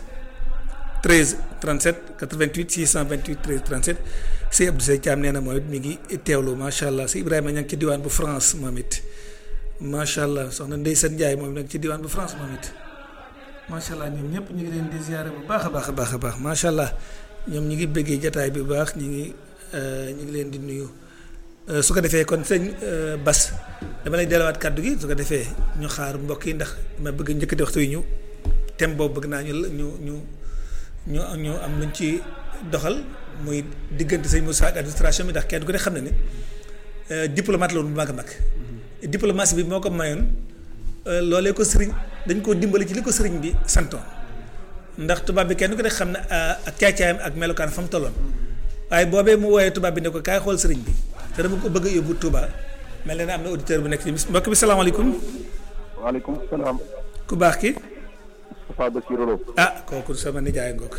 13 37 88 628 13 37 si Abdou Seye Thiam nee na moom it mi ngi teewlu macha allah si Ibrahima ña ngi ci diwaan bu France moom it macha allah soxna Ndeye Sène Ndiaye moom nag ci diwaan bu France moom it macha allah ñoom ñëpp ñu ngi leen di ziare bu baax a baax a baax a baax macha allah ñoom ñu ngi bëggee jataay bi bu baax ñu ngi euh, ñu ngi leen di nuyu Euh, su ko defee kon sëñ euh, Bas dama lay delluwaat kàddu gi su ko defee ñu xaar mbokk yi ndax ma bëgg njëkk di waxtu yi ñu thème boobu bëgg naa ñu ñu ñu ñu ñu am luñ ci doxal muy diggante sëñ Moussa ak administration bi ndax kenn ku ne xam na ne euh, diplomate la woon bu mag a mag diplomatie bi moo ko mayoon euh, loolee ko sëriñ dañ koo dimbali ci li ko sëriñ bi santoon ndax tubaab bi kenn ku ne xam na ak caacaayam ak melokaan fa mu tolloon waaye boobee mu wooyee tubaab bi ne ko kaay xool sëriñ bi te dama ko bëgg a yóbbu Touba mel na ne am na auditeur bu nekk ci mbokk bi salaamaaleykum waaleykum salaam. ku baax ki Moustapha Bassirou Lo. ah kooku sama nijaay ngoog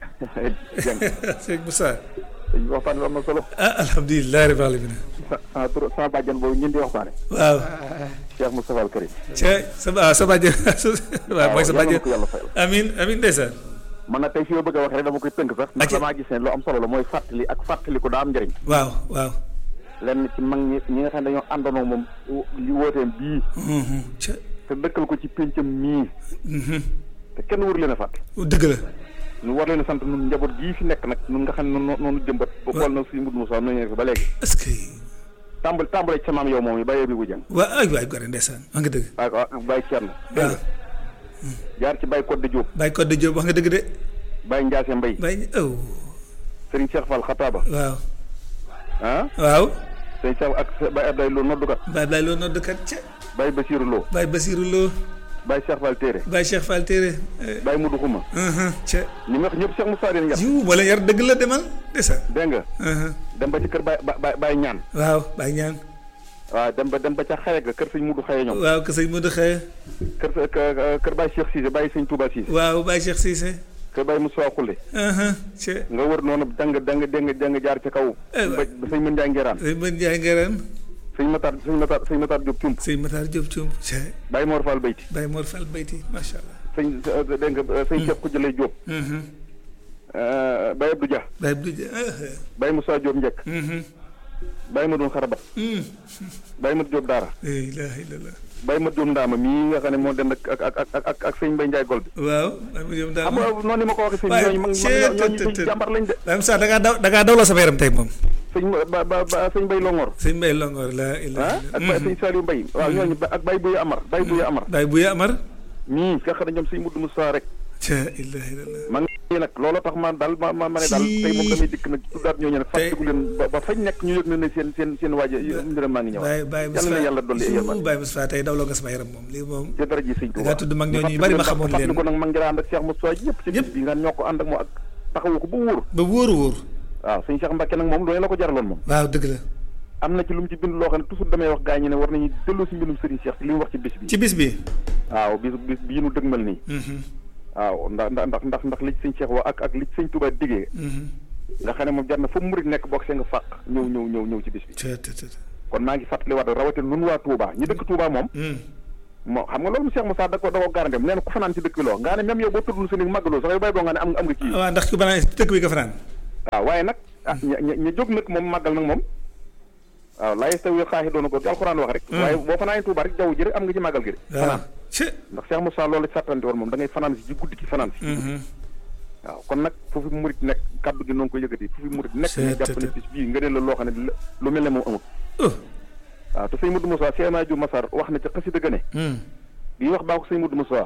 Dieng. sëñ Moussa waxtaan bi am na solo. ah alhamdulilah rabbil alamin sa ah tur sama bàjjan boobu ñun di waxtaane. waaw Cheikh Moustapha Al Karim. ca sa ah sa bàjjen waaw mooy sa yàlla na bàjjen ko yàlla fayal. amin amin ndeysaan man nag tey fi ma bëgg a wax rek dama koy tënk sax. ndax Acca. damaa gis ne lu am solo la mooy fàttali ak fàttali ko daa am njëriñ. waaw waaw lenn ci mag ñi ñi nga xam ne dañoo àndoon ak moom li wooteem bii. Mhm. ca te dëkkal ko ci péncam mii. mhm. te kenn wër leen a fàtte. dëgg la ñu war leen a sant ñun njaboot gii fi nekk nag ñun nga xam ne noonu noonu jëmbat. ba xool na suñu mbir Moussa noonu nekk ba léegi. est-ce que tàmbali tàmbale ci sa maam yow moom yi bàyyee bi bu jàng. waa ay waay gore ndeysaan wax nga dëgg ak ak Baye Thierno. waaw jaar ci Baye Codé Diop. Baye Codé Diop wax nga dëgg de Baye Ndiasse Mbaye. Baye oh Serigne Cheikh Fall Xataaba. waaw ah waaw Serigne Cheikh ak Baye Abdoulaye Lo noddukat. Baye Baye loo noddkat ca Baye Bassirou Lo. Baye Basirou Lo Baye Cheikh Fall Téere. Baye Cheikh Fall Téere eh, Baye Moudou Xuma. mhm, ca ñi ma wax ñëpp Cheikh Moussa leen yar. jiw moo leen yar dëgg la demal ndeysaan dégg nga. mhm. dem ba ci kër Baye Baye Baye ñaan. waaw Baye ñaan waaw dem ba dem ba ca xaye ga kër sëñ Moudou xaye ñoom. waaw que sëñ Modou Xeye kër sa kër kër Baye Cheikh Cissé Baye sëñ Touba Cissé. waaw Baye Cheikh Cissé kër Baye Moussa Khoule. mhm, ca nga wër noonu dang dang dang dang jaar ca kaw. Eh, ba ba sëñ Mën Ndiaye Ngeraan. sëñ Mën Ndiaye Ngëraan sëñ Matar sëñ Matar sëñ Matar Diop Tump. sëñ Matar Diop Thium ca Baye Mor Fall Bayti. Baye Mor Fall Bayti macha allah sëñ dégg nga sëñ Cheikh Koudjale Diop. mhm. Baye Abdou Dia. Baye Abdou Dia ah, Baye Moussa Diop Njëkk. mhm. Baye Madoun Xaraba. Mhm. Baye Mat Diop Daara. la ilaha illallah Baye Mat Diop Ndaama mii nga xam ne moo dem ak ak ak ak ak ak sëñ Mbaye Ndiaye Gold. waaw Baye Mor Diop daal xam nga noonu ni ma ko waxee sëñ waaye ñooñu mag seet ñooñu tët, sëñ tët. jàmbar lañ de. Baye Moussa da ngaa daw da ngaa dawloo sama yaram tey moom sëñ ba ba ba sëñ Mbaye Longor. sëñ Mbaye Longor la ilaha ah ak Baye sëñ Saliou Mbaye. waaw ñooñu ba ak Baye Bouye Amar Baye Bouye Amar. Baye Bouya Amar mii nga xam ne ñoom sëñ Moudou Moussa rek. ca ilaha illallah ma ngi nag looloo tax ma daal ma ma ma ne daal Si. tey moom damay dikk nag tuddaat ñooñu nag Tey. fàttaliku leen ba ba fañ nekk ñu yëg na ne seen seen seen waaja mbiram maa ngi ñëwaat. Baye Baye yàlla na yàlla dolli ay Moustapha yërmande. Baye Moustapha tey dawloo nga sama yaram moom lii moom ci dara ji sëñ da Touba. ngaa tudd mag ñooñu yu bari ma xamoon leen ko nag mag ngi ànd ak Cheikh Moussa yëpp ci bis bi nga ñoo ko ànd ak moo ak taxawu ko ba wóor ba wóoru wóor waaw sëñ Cheikh Mbacke nag moom doone la ko jaraloon moom waaw dëgg la am na ci lu mu ci bind loo xam ne toujours damay wax gaa ñi ne war nañu delloo si mbindum Serigne Cheikh ci li mu wax ci bis bi ci bis bi. waaw bis bis bii nu dëgmal nii waaw ndax ndax ndax ndax li ci sëñ Cheikh wax ak ak li ci sëñ Touba diggee nga xam ne moom jar na fa murit nekk bokk see nga fàq ñëw ñëw ñëw ñëw ci bis bi te te te. kon maa ngi fàttali waat rawatina nun waa Touba ñi dëkk Touba moom moo xam nga loolu Cheikh Moussa da ko da ko garantem nee na ku fanaan ci dëkk bi loo nga ne même yow boo tuddul sa néeg màggaloo sax yow bay boo nga ne am am nga kii waaw ndax ku banaan dëkk bi nga fanaan. waaw waaye nag ah ña ña ña jóg nag moom màggal nag moom waaw laa yastawi xaaxidoona ko gi alxuraan wax rek waaye boo fanaanee Touba rek jaww ji rek am nga ci màggal gi de waaw fanaan ci. ndax Cheikh Moussa loolu ci sàttante woon moom da ngay fanaan si ci guddi ci fanaan si waaw kon nag foofu murit nekk kaddu gi noonu ko yëkkati foofu murit nekk ñu jàpp ne bis bii nga ne la loo xam ne lu mel ne moom amut oh. waaw te sëñ Modou Moussa Cheikh Nadio Massar wax na ca xasida gëne bi wax baa ko sëñ Modou Moussa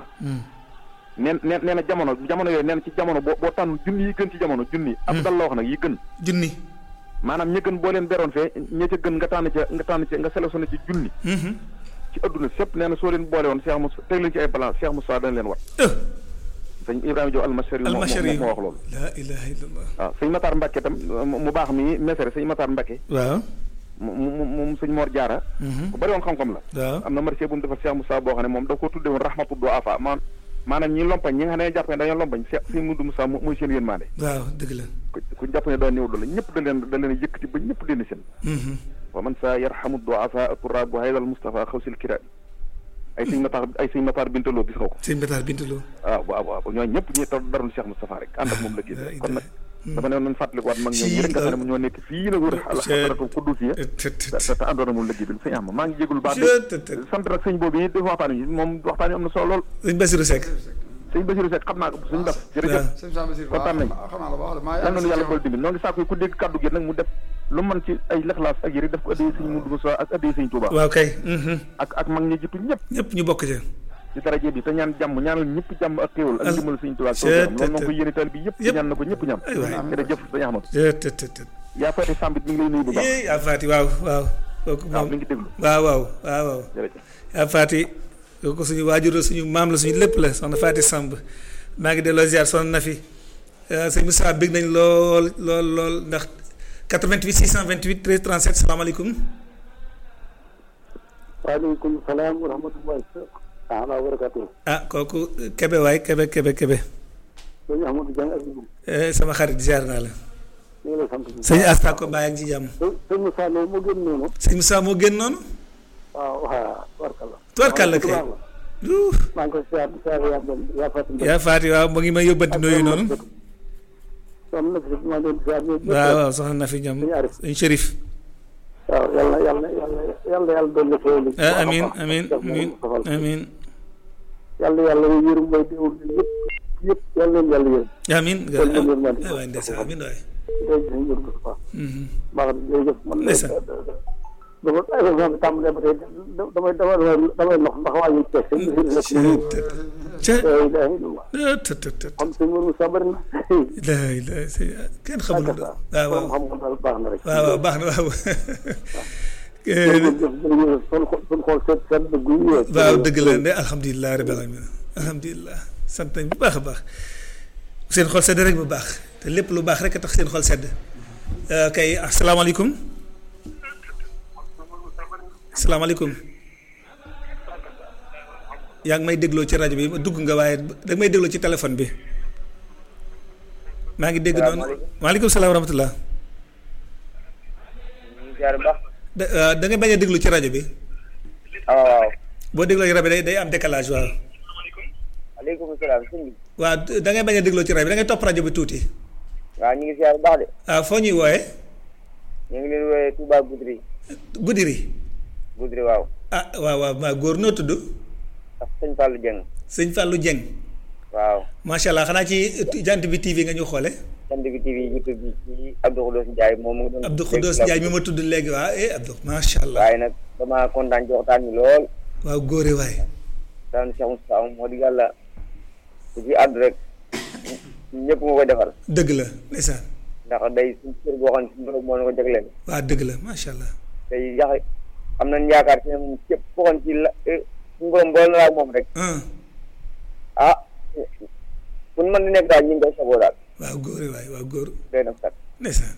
neen nee nee na jamono jamono yooyu nee na ci jamono boo boo tànn junni yi gën ci jamono junni ab dal la wax nag yi gën junni. maanaam ña gën boo leen beroon fee ña ca gën nga tànn ca nga tànn ca nga sélectionné ci junni ci adduna sépp nee na soo leen boole woon Cheikh Moussa teg leen ci ay balance Cheikh Moussa dana leen wat oh. sëñ Ibrahima Diop almashari moo almashari moo wax loolu la ilaha illallah. waaw sëñ Matar Mbacke tam mu baax mi mesere sëñ Matar Mbacke waaw. mu mu moom sëñ Mor Diarra ku bëri woon xam-xam la waaw. am na marché bu mu defar Cheikh Moussa boo xam ne moom da ko tudde woon rahmatu do afa man maanaam ñi lompañ ñi nga xam ne jàpp ne dañoo lompañ Cheikh sëñ Moudou Moussa mo- mooy seen yërmande waaw dëgg la. ku ku jàpp ne daa néew doole ñëpp da leen da leen yëkkati ba ñëpp dend seen wa man sa yarhamu do afa turabu haydal Moustapha xawsil kira ay sëñ Matar ay sëñ Matar bintaloo gis nga ko sëñ Bataar Bintaloo. waaw waaw waaw ñooñu ñëpp ñi tax darul Cheikh Moustapha rek ànd ak moom la génn kon nag dama ne nañ fàttaliku waat mag ñoom ñi rek nga xam ne ñoo nekk fii nag wër xalaratu kuddus yi te te te te àndoon na moom liggéey bi sëñ am maa ngi jégul baax te te. sant nag sëñ boobu yi def waxtaan yi moom waxtaan yi am na solo lool sëñ Basiru Seck. sëñ Basiru Seck xam naa ko sëñ Bas jërëjëf waaw. sëñ Samba Sir kontaan nañ. xam naa la baax de maa yal nañu yàlla yàlla bool dimbali noo ngi sàkku ku dégg kaddu gi nag mu def lu mën ci ay lexlaas ak yëri def ko addee sëñ Moudou Moussa ak addee sëñ Touba waaw kay. ak ak mag ñi jiitu ñëpp ñëpp ñu bokk ci. ci daraje bi te ñaan jàmm ñaanal ñëpp jàmm ak xéewal ak Al- jëmal sëñ Touba ak Seet- loolu noonu ko yéene taal bi yëpp yëpp. ñaan na ko ñëpp ñam Ay waay. jërëjëf sëñ Ahmad te te te te. yaa fati sambit mi ngi lay nuyu bu baax yee yaa faati waaw waaw. kooku waaw moom mi ngi déglu waaw waaw waaw waaw. jërëjëf yaa faati kooku suñu waajur la suñu maam la suñu lépp la soxna Faati Samb maa ngi delloo ziar soxna na fi sëñ Moussa bég nañ lool lool lool ndax 88 628 13 37 salaamaaleykum. waaleykum salaam wa rahmatullahi taala wa barakatuh ah kooku Kebe waay Kebe Kebe Kebe sëñ Ahmadou Dieng ak Ibou Eh, sama xarit ziar naa la. ñu ngi lay sant bu sëñ Asta ko bàyyi ak ci jàmm. baax sëñ Moussa Lo moo gën noonu sëñ Moussa moo génn noonu. waaw waaw tubarkalla tubarkalla kay. Yuh. maa ngi koy siyaar di siyaar yaa doon yaa Fatou Mbaye yaa faati waaw mu ngi may yóbbanti nooyu noonu. soxna na fi maa ngi leen di siyaar ñoom ñëpp waaw waaw soxna na fi ñoom Sëñ Arif. sëñ Chérif. waaw yàlla yàlla yàlla yàlla yàlla doon la xéewal ah amiin amiin amiin amiin yàlla yàlla yërëm mooy déwul yëpp yëpp yàlla leen yàlla yërëm amiin. Kon ñu ngi leen di- waay ndeysaan amiin waay. léegi sëñ Mourou Moustapha Mhm. baax na jërëjëf man Ndeysaan. dama émission bi tàmbalee ba tey damay damay damay nox ndax waa ñu teg sëñ bi rek mu ngi ca la ilaha illallah ah të të të xam sëñ Mourou Moustapha bëri na laa ilaa sëñ kenn xamul ak lu sa waaw waaw xam nga daal baax na rek waaw waaw baax na waaw. jërëjëf jërëjëf suñu xol suñu xol seet seet dëgg yi waaw dëgg la ne alhamdulilah rabbil alamin alhamdulilah sant nañ bu baax a baax seen xol sedd rek bu baax te lépp lu baax rek a tax seen xol sedd kay asalaamaaleykum asalaamaaleykum yaa ngi may dégloo ci rajo bi dugg nga waaye da nga may dégloo ci téléphone bi maa ngi dégg noonu maaleykum salaam wa rahmatullah jaar baax da da ngay bañ a déglu ci rajo bi waaw waaw boo dégloo ci rajo bi day day am décalage waaw aleykum salaam sëñ bi waaw da ngay bañ a dégloo ci rajo bi da ngay topp rajo bi tuuti waaw ñu ngi siyaar baax de ah foo ñuy wooyee ñu ngi leen wooyee Touba Goudiri Goudiri Goudiri waaw ah waaw waaw maa góor noo tudd ak sëñ Fallou Dieng sëñ Fallou Dieng waaw macha allah xanaa ci jant bi TV nga ñu xoole sant bi TV YouTube bi ci Abdou Khoudoss Ndiaye moom mu ngi doon Abdou Khoudoss Ndiaye mi ma tudd léegi waaw eh Abdou macha allah waaye nag dama kontaan ci waxtaan bi lool waaw góore waay daan Cheikh Moustapha moom moo di yàlla ku ci àddu rek ñëpp nga koy defal dëgg la ndeysaan ndax day suñ cër boo xam ne suñu borom moo na ko jagleel waaw dëgg la macha allah tey yax am nañ yaakaar ci ne moom képp koo xam ci la suñu borom boole na la ak moom rek ah ah fu ñu mën di nekk daal ñu ngi koy saboo daal waaw góore waay waaw góor doy na sax ndeysaan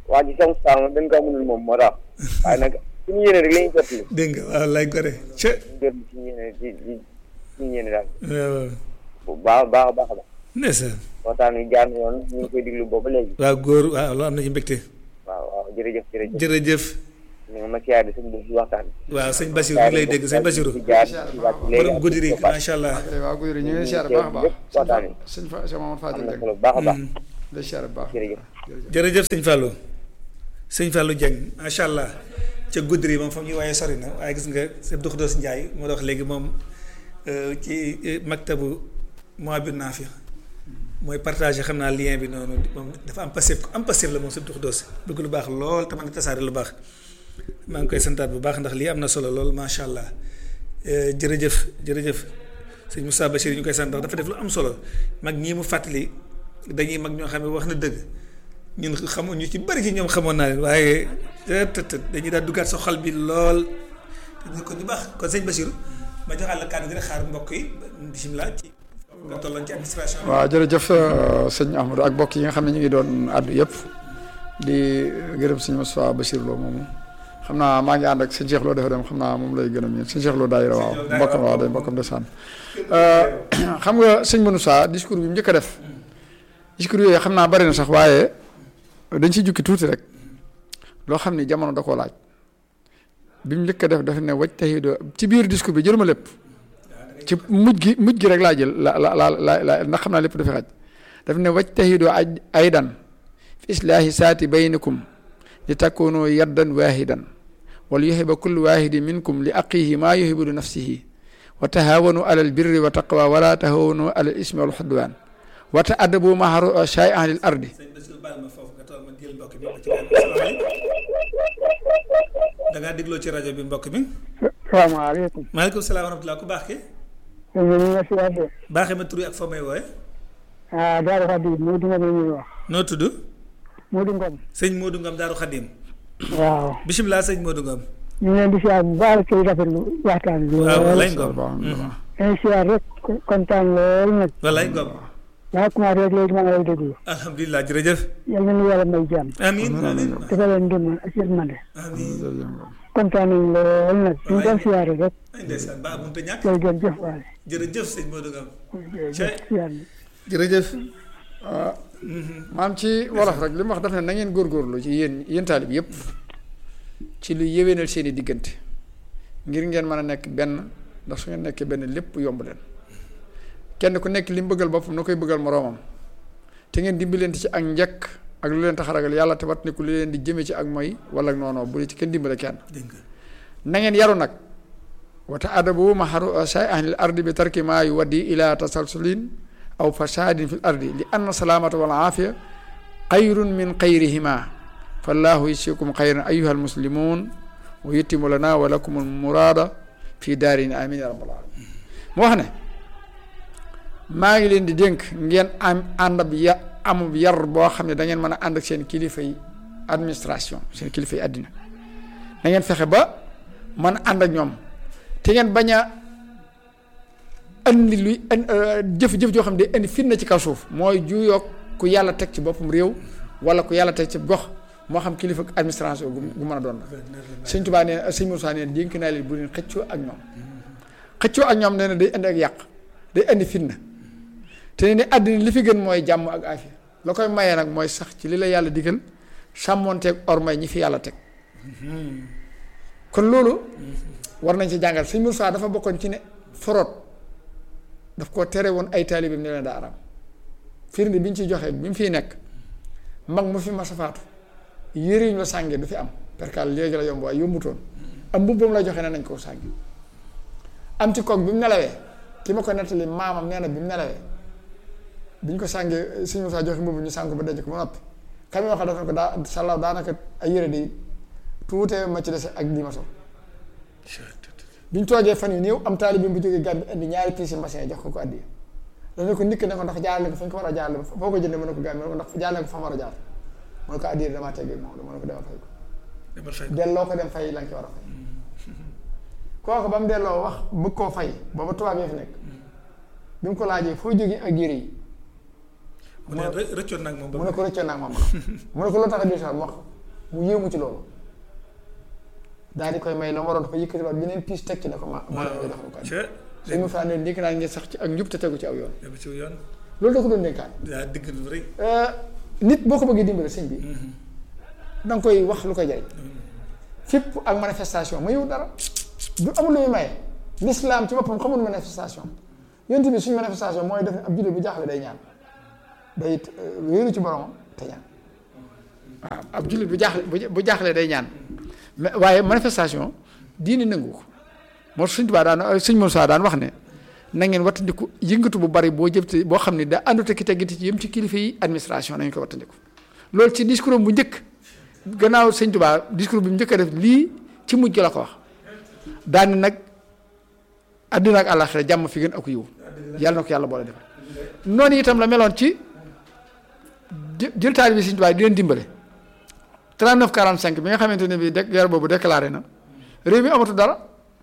waa ji Cheikh Moustapha moom dañ ko mënul moom moo tax waaye nag suñu yéene rek la ñuy jot li dégg nga waaw lay gore ca jot li suñu yéene di di suñu yéene daal waaw bu baax a baax a baax a baax ndeysaan waxtaan wi jaar na yoon ñu ngi koy diglu boobu léegi waaw góor waaw loolu am nañu mbégte waaw waaw jërëjëf jërëjëf jërëjëf ñu ngi ma siyaare suñu boobu waxtaan waaw sëñ Basiru ñu lay dégg sëñ Basiru di jaar di wàcc léegi borom guddi yi macha allah waaw guy ñu ngi siyaare baax a baax Yëpp waxtaan wi. sëñ fa sëñ Mamadou am Fadil na Dieng solo bu baax a baax lay siyaare bu baax jërëjëf jërëjëf sëñ Fallou sëñ Fallou Dieng macha allah ca Goudiri moom fa ñuy waaye sori na waaye gis nga sëñ Abdou Khoudoss Ndiaye moo wax léegi moom euh, ci euh, maktabu Mouhabir Nafi mooy partagé xam naa lien bi noonu moom dafa am passif am passif la moom sëñ Abdou Khoudoss bëgg lu baax lool te mën a tasaare lu baax maa ngi koy santaat bu baax ndax lii am na solo lool macha allah Euh, jërëjëf jërëjëf sëñ Moussa Bachir ñu koy sant ndax dafa def lu am solo mag ñii mu fàttali dañuy mag ñoo xam ne wax na dëgg ñun xamoon ñu ci bari ci ñoom xamoon naa leen waaye të të dañuy daal duggaat sa xol bi lool te ko ñu baax kon sëñ Bachir ma joxaat la kàddu gi rek xaar mbokk yi bisimilah ci nga tolloon ci administration bi. waaw jërëjëf euh, sëñ Ahmadou ak mbokk yi nga xam ne ñu ngi doon àddu yëpp di gërëm sëñ Moustapha Bachir Lo moomu xam naa maa ngi ànd ak sëñ Cheikh Lo dafa dem xam naa moom lay gën a miin sëñ Cheikh Lo daayira waaw mbokkam waaw day mbokkam de sànn xam nga sëñ Moussa discours bi mu njëkk a def discours yooyu xam naa bari na sax waaye dañ ci jukki tuuti rek loo xam ni jamono da koo laaj bi mu njëkk a def dafa ne waj taxido ci biir discours bi jëluma lépp ci mujj gi mujj gi rek laa jël la la la la la ndax xam naa lépp dafa xaj daf ne waj taxido aj aydan fi islaahi saati baynikum li takunu yaddan waahidan wal yuhiba kullu waahidin minkum li aqihi maa yuhibu li nafsihi wa tahaawanu ala albirri wa taqwa wala tahaawanu ala ismi wal xudwaan wa taadabu maa shay'an lil ardi sëñ Bachir baal ma foofu nga toll ma jël mbokk bi ba ci kanam salaamaaleykum da ngaa dégloo ci rajo bi mbokk mi. salaamaaleykum. maaleykum salaam wa rahmatulah ku baax ki sëñ bi ñu ngi si waat de. baaxee ma tur yi ak foo may wooye ah Daaru Xadim Modou Ngom la ñuy wax. noo tudd Modou Ngom. sëñ Modou Ngom Daaru Xadim waaw. bisimilah sëñ Modou Ngom. ñu ngi leen di siyaar bu baax tey rafetlu waxtaan bi. waaw lool lay Ngom dañuy siyaar rek kontaan lool nag. walaay Ngom daa commencé rek léegi maa ngi lay déglu. alhamdulilah jërëjëf. yal na nu yàlla may jàmm. amiin amiin dafa leen ndimbal ak yërmande. amiin kontaan nañ lool nag. ñu ngi doon siyaare rek. ay ndeysaan baax mënut a ñàkk jërë ngeen jëf waale. jërëjëf sëñ Modou Ngom. jërëjëf siyaar bi. jërëjëf. maam ci wolof rek li mu wax daf ne na ngeen góorgóorlu ci yéen yéen taalib yëpp ci lu yéwénal seen i diggante ngir ngeen mën a nekk benn ndax su ngeen nekkee benn lépp yomb leen kenn ku nekk li mu bëggal boppam na koy bëggal moroomam te ngeen dimbalante ci ak njëkk ak lu leen tax a ragal yàlla te wat ku li leen di jëme ci ak mooy wala ak noonu bu ci kenn dimbale kenn dégg nga na ngeen yaru nag wata adabu maharu say ahlil ardi bi tarki maa yu waddi ila tasalsulin aw fasadin fil ardi li anna salaamata wal aafiya xayrun min xayrihima fallahu yasikum xayran ayuha almuslimun wa yutimu lana wa lakum almurada fi daarin amin ya rabbal alamin mu wax ne maa ngi leen di dénk ngeen am ànd ab ya amub yar boo xam ne da ngeen mën a ànd ak seen kilifa yi administration seen kilifa yi àddina da ngeen fexe ba mën a ànd ak ñoom te ngeen bañ a andi luy jëf-jëf joo xam ne day indi fitna ci kaw suuf mooy juyoog ku yàlla teg ci boppam réew wala ku yàlla teg ci gox moo xam kilifa administration gu gu mën a doon la sëñ Tuubaa nee sëñ Moussa nee dénk naa leen bu leen xëccoo ak ñoom xëccoo ak ñoom nee na day indi ak yàq day indi fitna te ne àddina li fi gën mooy jàmm ak afia la koy mayee nag mooy sax ci li la yàlla digal sàmmoonteeg ormay ñi fi yàlla teg kon loolu war nañ ci jàngal sëñ Moussa dafa bokkoon ci ne forot daf ko tere woon ay taalibeem ne leen daa araam firnde bi ñu ciy joxee bi mu fiy nekk mag mu fi mas a faatu yére yi ñu la sàngee du fi am perkal léegi la yomb waaye yombutoon am mbubbam la joxe ne nañ koo sàngi am ci koog bi mu nelawee ki ma ko nettali maamam nee na bi mu nelawee bi ñu ko sàngee sëñ Moussa joxe mbubb ñu sàng ko ba denc ko ba noppi xam nga wax dafa ko daa sàllaaw daanaka ay yére di tuutee ma ci dese ak lii ma sol bi ñu toogee fan yu néew am taalibe bu jógee Gàmbi indi ñaari piisi mbasin jox ko ko addiya dana ko nikk ne ko ndax jaarale ko fa ñu ko war a jaarale ba foo ko jëndee mën na ko Gàmbi mu ne ko ndax jaarale ko fa mu war a jaar mu ne ko addiya damaa teggee moom mu ne ko demal fay ko demal fay delloo ko dem fay la nga ci war a fay kooku ba mu delloo wax bëgg koo fay booba tubaab yi fi nekk bi mu ko laajee foo jógee ak yére yi mu ne rë- rëccoon nag moom mu ba ne ko rëccoon naa moom mu ne ko loo tax a biir sax mu wax mu yéemu ci loolu daal di koy may la mu waroon dafa yëkkati waat yeneen piis teg ci ne ko ma ma la jox ko ca suñu faa ne dégg naa ngeen sax ci ak njub te tegu ci aw yoon dem ci yoon loolu da ko doon dénkaan daa digg lu rëy nit boo ko bëggee dimbale sëñ bi da nga koy wax lu koy jariñ fépp ak manifestation ma yow dara du amul lu muy maye l'islam ci boppam xamul manifestation yonent bi suñu manifestation mooy def ne ab jullit bu jaaxle day ñaan day wéeru ci boromam te ñaan waaw ab jullit bu jaaxle bu bu jaaxlee day ñaan mais waaye manifestation diini nangu ko moo tax suñ tubaa daan suñ Moussa daan wax ne na ngeen wattandiku yëngatu bu bari boo jëmte boo xam ne da àndut ak teggiti ci yëm ci kilifa yi administration nañu ko wattandiku loolu ci discours am bu njëkk gannaaw sëñ tubaa discours bi mu njëkk a def lii ci mujj la ko wax daani nag àddina ak àllaaxira jàmm fi gën ak yiw yàlla na ko yàlla boole defal noonu itam la meloon ci jë- jël taali bi sëñ tubaa di leen dimbale 39 45 bi nga xamante ne bi de guerre boobu déclaré na réew mi amatu dara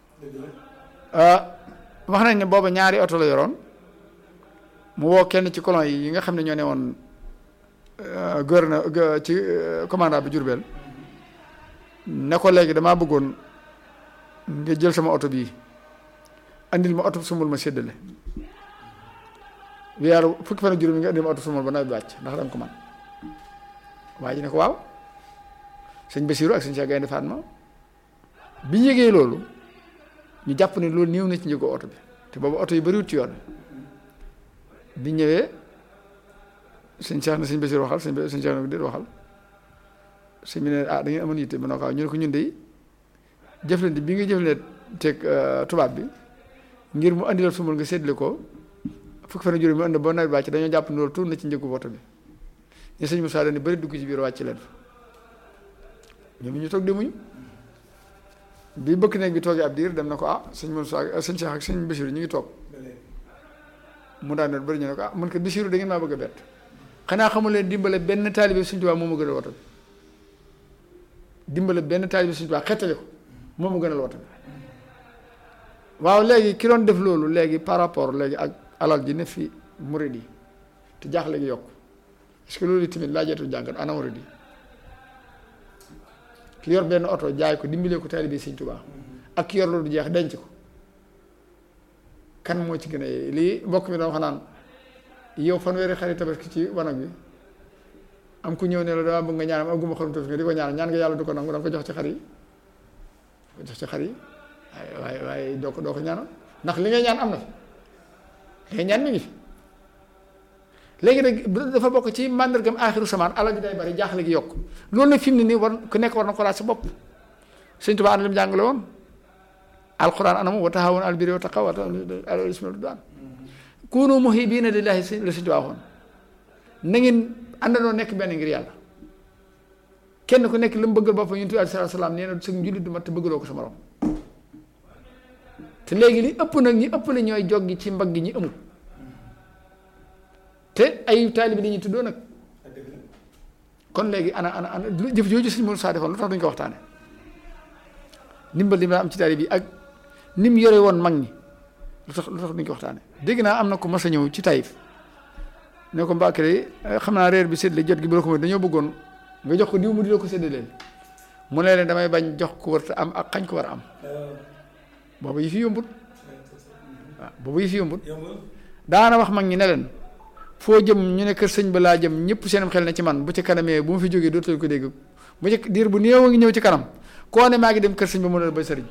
wax nañ ne booba ñaari oto la yoroon mu woo kenn ci colon yi yi nga xam ne ñoo ne woon gouverneur ci commandant bi Jurbel ne ko léegi damaa bëggoon nga jël sama oto bii andil ma oto sumbul ma séddale weeru fukki fan ak juróom yi nga andil ma oto sumbul ba nawet bi wàcc ndax danga ko man waa ji ne ko waaw sëñ Basiru ak sëñ Cheikh Gaynde Fatma bi ñu yëgee loolu ñu jàpp ne loolu néew na ci njëgu oto bi te boobu oto yi bariwut ci yoon bi ñëwee sëñ Cheikh na sëñ Basiru waxal sëñ sëñ Cheikh na ko déet waxal sëñ bi ne ah da ngeen amoon yitte ba noo ko ñu ne ko ñun de jëflante bi nga jëflante teg tubaab bi ngir mu andi la sumul nga séddale ko fukki fan ak juróom mu andi ba nawet wàcc dañoo jàpp ne loolu tuur na ci njëgu oto bi ñu sëñ Moussa dañu bari dugg ci biir wàcc leen fa ñoom ñu toog demuñu bi bëkk néeg bi toogee ab diir dem na ko ah sëñ Moussa sëñ Cheikh ak sëñ Bachir ñu ngi toog mu daan doon bëri ñu ne ko ah man ko Bachir da ngeen maa bëgg a bett xanaa xamul leen dimbale benn taalibe Sëñ Tuubaa moo ma gënal woto bi dimbale benn taalibe Sëñ Tuubaa xettali ko moo ma gënal woto bi waaw léegi ki doon def loolu léegi par rapport léegi ak alal ji ne fi murid yi te jaax léegi yokk est-ce que loolu tamit laajeetu jàngat ana murid yi ki yor benn oto jaay ko dimbalee ko taalibe Sëñ Tuubaa ak ki yor loolu jeex denc ko kan moo ci gën a lii mbokk mi doon wax naan yow fanweeri xarit tabaski ci wanag bi am ku ñëw ne la dama bëgg nga ñaanam am guma xarum tabaski nga di ko ñaan ñaan nga yàlla du ko nangu da nga ko jox ci xar yi ko jox ci xar yi waaye waaye waaye doo ko doo ko ñaanal ndax li ngay ñaan am na fi li ngay ñaan mi ngi fi léegi nag dafa bokk ci màndargam aaxiru samaan alal ji day bari jaaxle gi yokk loolu nag fi mu ne nii war ku nekk war na ko laaj sa bopp Sëñ Tuubaa ana lim jàngale woon alquran anamu wa taxawoon al birri wa taqwa wa al ismi wal udwan kunu muhibbina lillahi la Sëñ Tuubaa waxoon na ngeen àndandoo nekk benn ngir yàlla kenn ku nekk li mu bëggal boppam yonent bi alayhi salaatu salaam nee na sa njullit du mat te bëggaloo ko sa morom te léegi li ëpp nag ñi ëpp la ñooy joggi ci mbagg ñi amul te ay taalibi li ñuy tuddoo nag kon léegi ana ana ana jëf jooju Sëñ Moussa defoon lu tax duñ ko waxtaane ndimbal li ma am ci taalibi bi ak ni mu yore woon mag ñi lu tax lu tax duñ ko waxtaane dégg naa am na ko mas a ñëw ci Taïf ne ko Mbàkke de xam naa reer bi séddale jot gi bu la ko may dañoo bëggoon nga jox ko diw mu di la ko séddaleel mu ne leen damay bañ jox ko war a am ak xañ ko war a am boobu yi fi yombut waaw boobu yi fi yombut daana wax mag ñi ne leen foo jëm ñu ne kër sëñ ba laa jëm ñëpp seenam xel na ci man bu ci kanamee bu ma fi jógee dootul ko dégg bu ci diir bu néew a ngi ñëw ci kanam koo ne maa ngi dem kër sëñ ba mu ne la ba sëriñ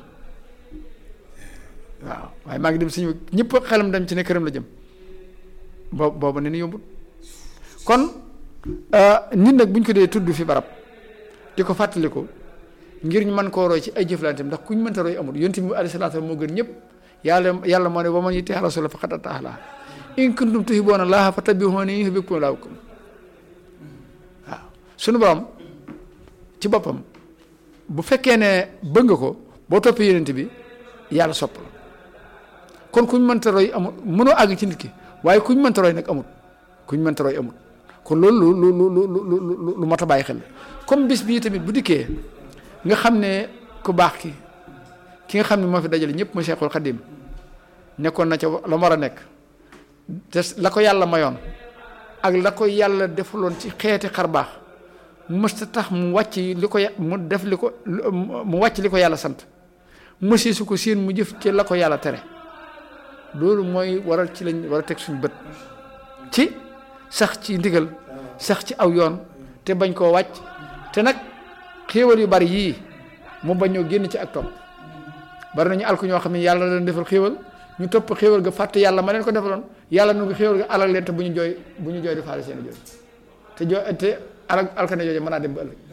waaw waaye maa ngi dem sëñ ñëpp xelam dem ci ne këram la jëm boobu boobu ne ni yombut kon nit nag bu ñu ko dee tudd fi barab di ko fàttali ko ngir ñu mën koo roy ci ay jëflanteem ndax ku ñu mënta roy amul yonent bi alayhi salaatu moo gën ñëpp yàlla yàlla moo ne wa man yuti'i rasuula faqad ataa Allaah in kuntum tuhibbuuna Allaaha fattabi'uunii yuhbibkumu Allaahu waaw sunu borom ci boppam bu fekkee ne bëgg nga ko boo toppee yonent bi yàlla sopp la kon ku ñu mënta roy amul mënoo àgg ci nit ki waaye ku ñu mënta roy nag amul ku ñu mënta roy amul kon loolu lu lu lu lu lu lu mat a bàyyi xel comme bis bii tamit bu dikkee nga xam ne ku baax ki ki nga xam ne moo fi dajale ñëpp mu Seexul Xadim nekkoon na ca la mu war a nekk te la ko yàlla mayoon ak la ko yàlla defaloon ci xeeti xar baax mësta tax mu wàcc li ko mu def li ko mu wàcc li ko yàlla sant mësi su ko siin mu jëf ci la ko yàlla tere loolu mooy waral ci lañ war a teg suñu bët ci sax ci ndigal sax ci aw yoon te bañ koo wàcc te nag xéewal yu bari yii mu bañ ñoo génn ci ak topp bari nañu alku ñoo xam ne yàlla leen defal xéewal ñu topp xéewal ga fàtte yàlla ma leen ko defaloon yàlla nu ngi xéewal ga alal leen te bu ñu jooy bu ñu jooy di faale seen jooy te jooy te alal alkane jooju mën naa dem ba ëllëg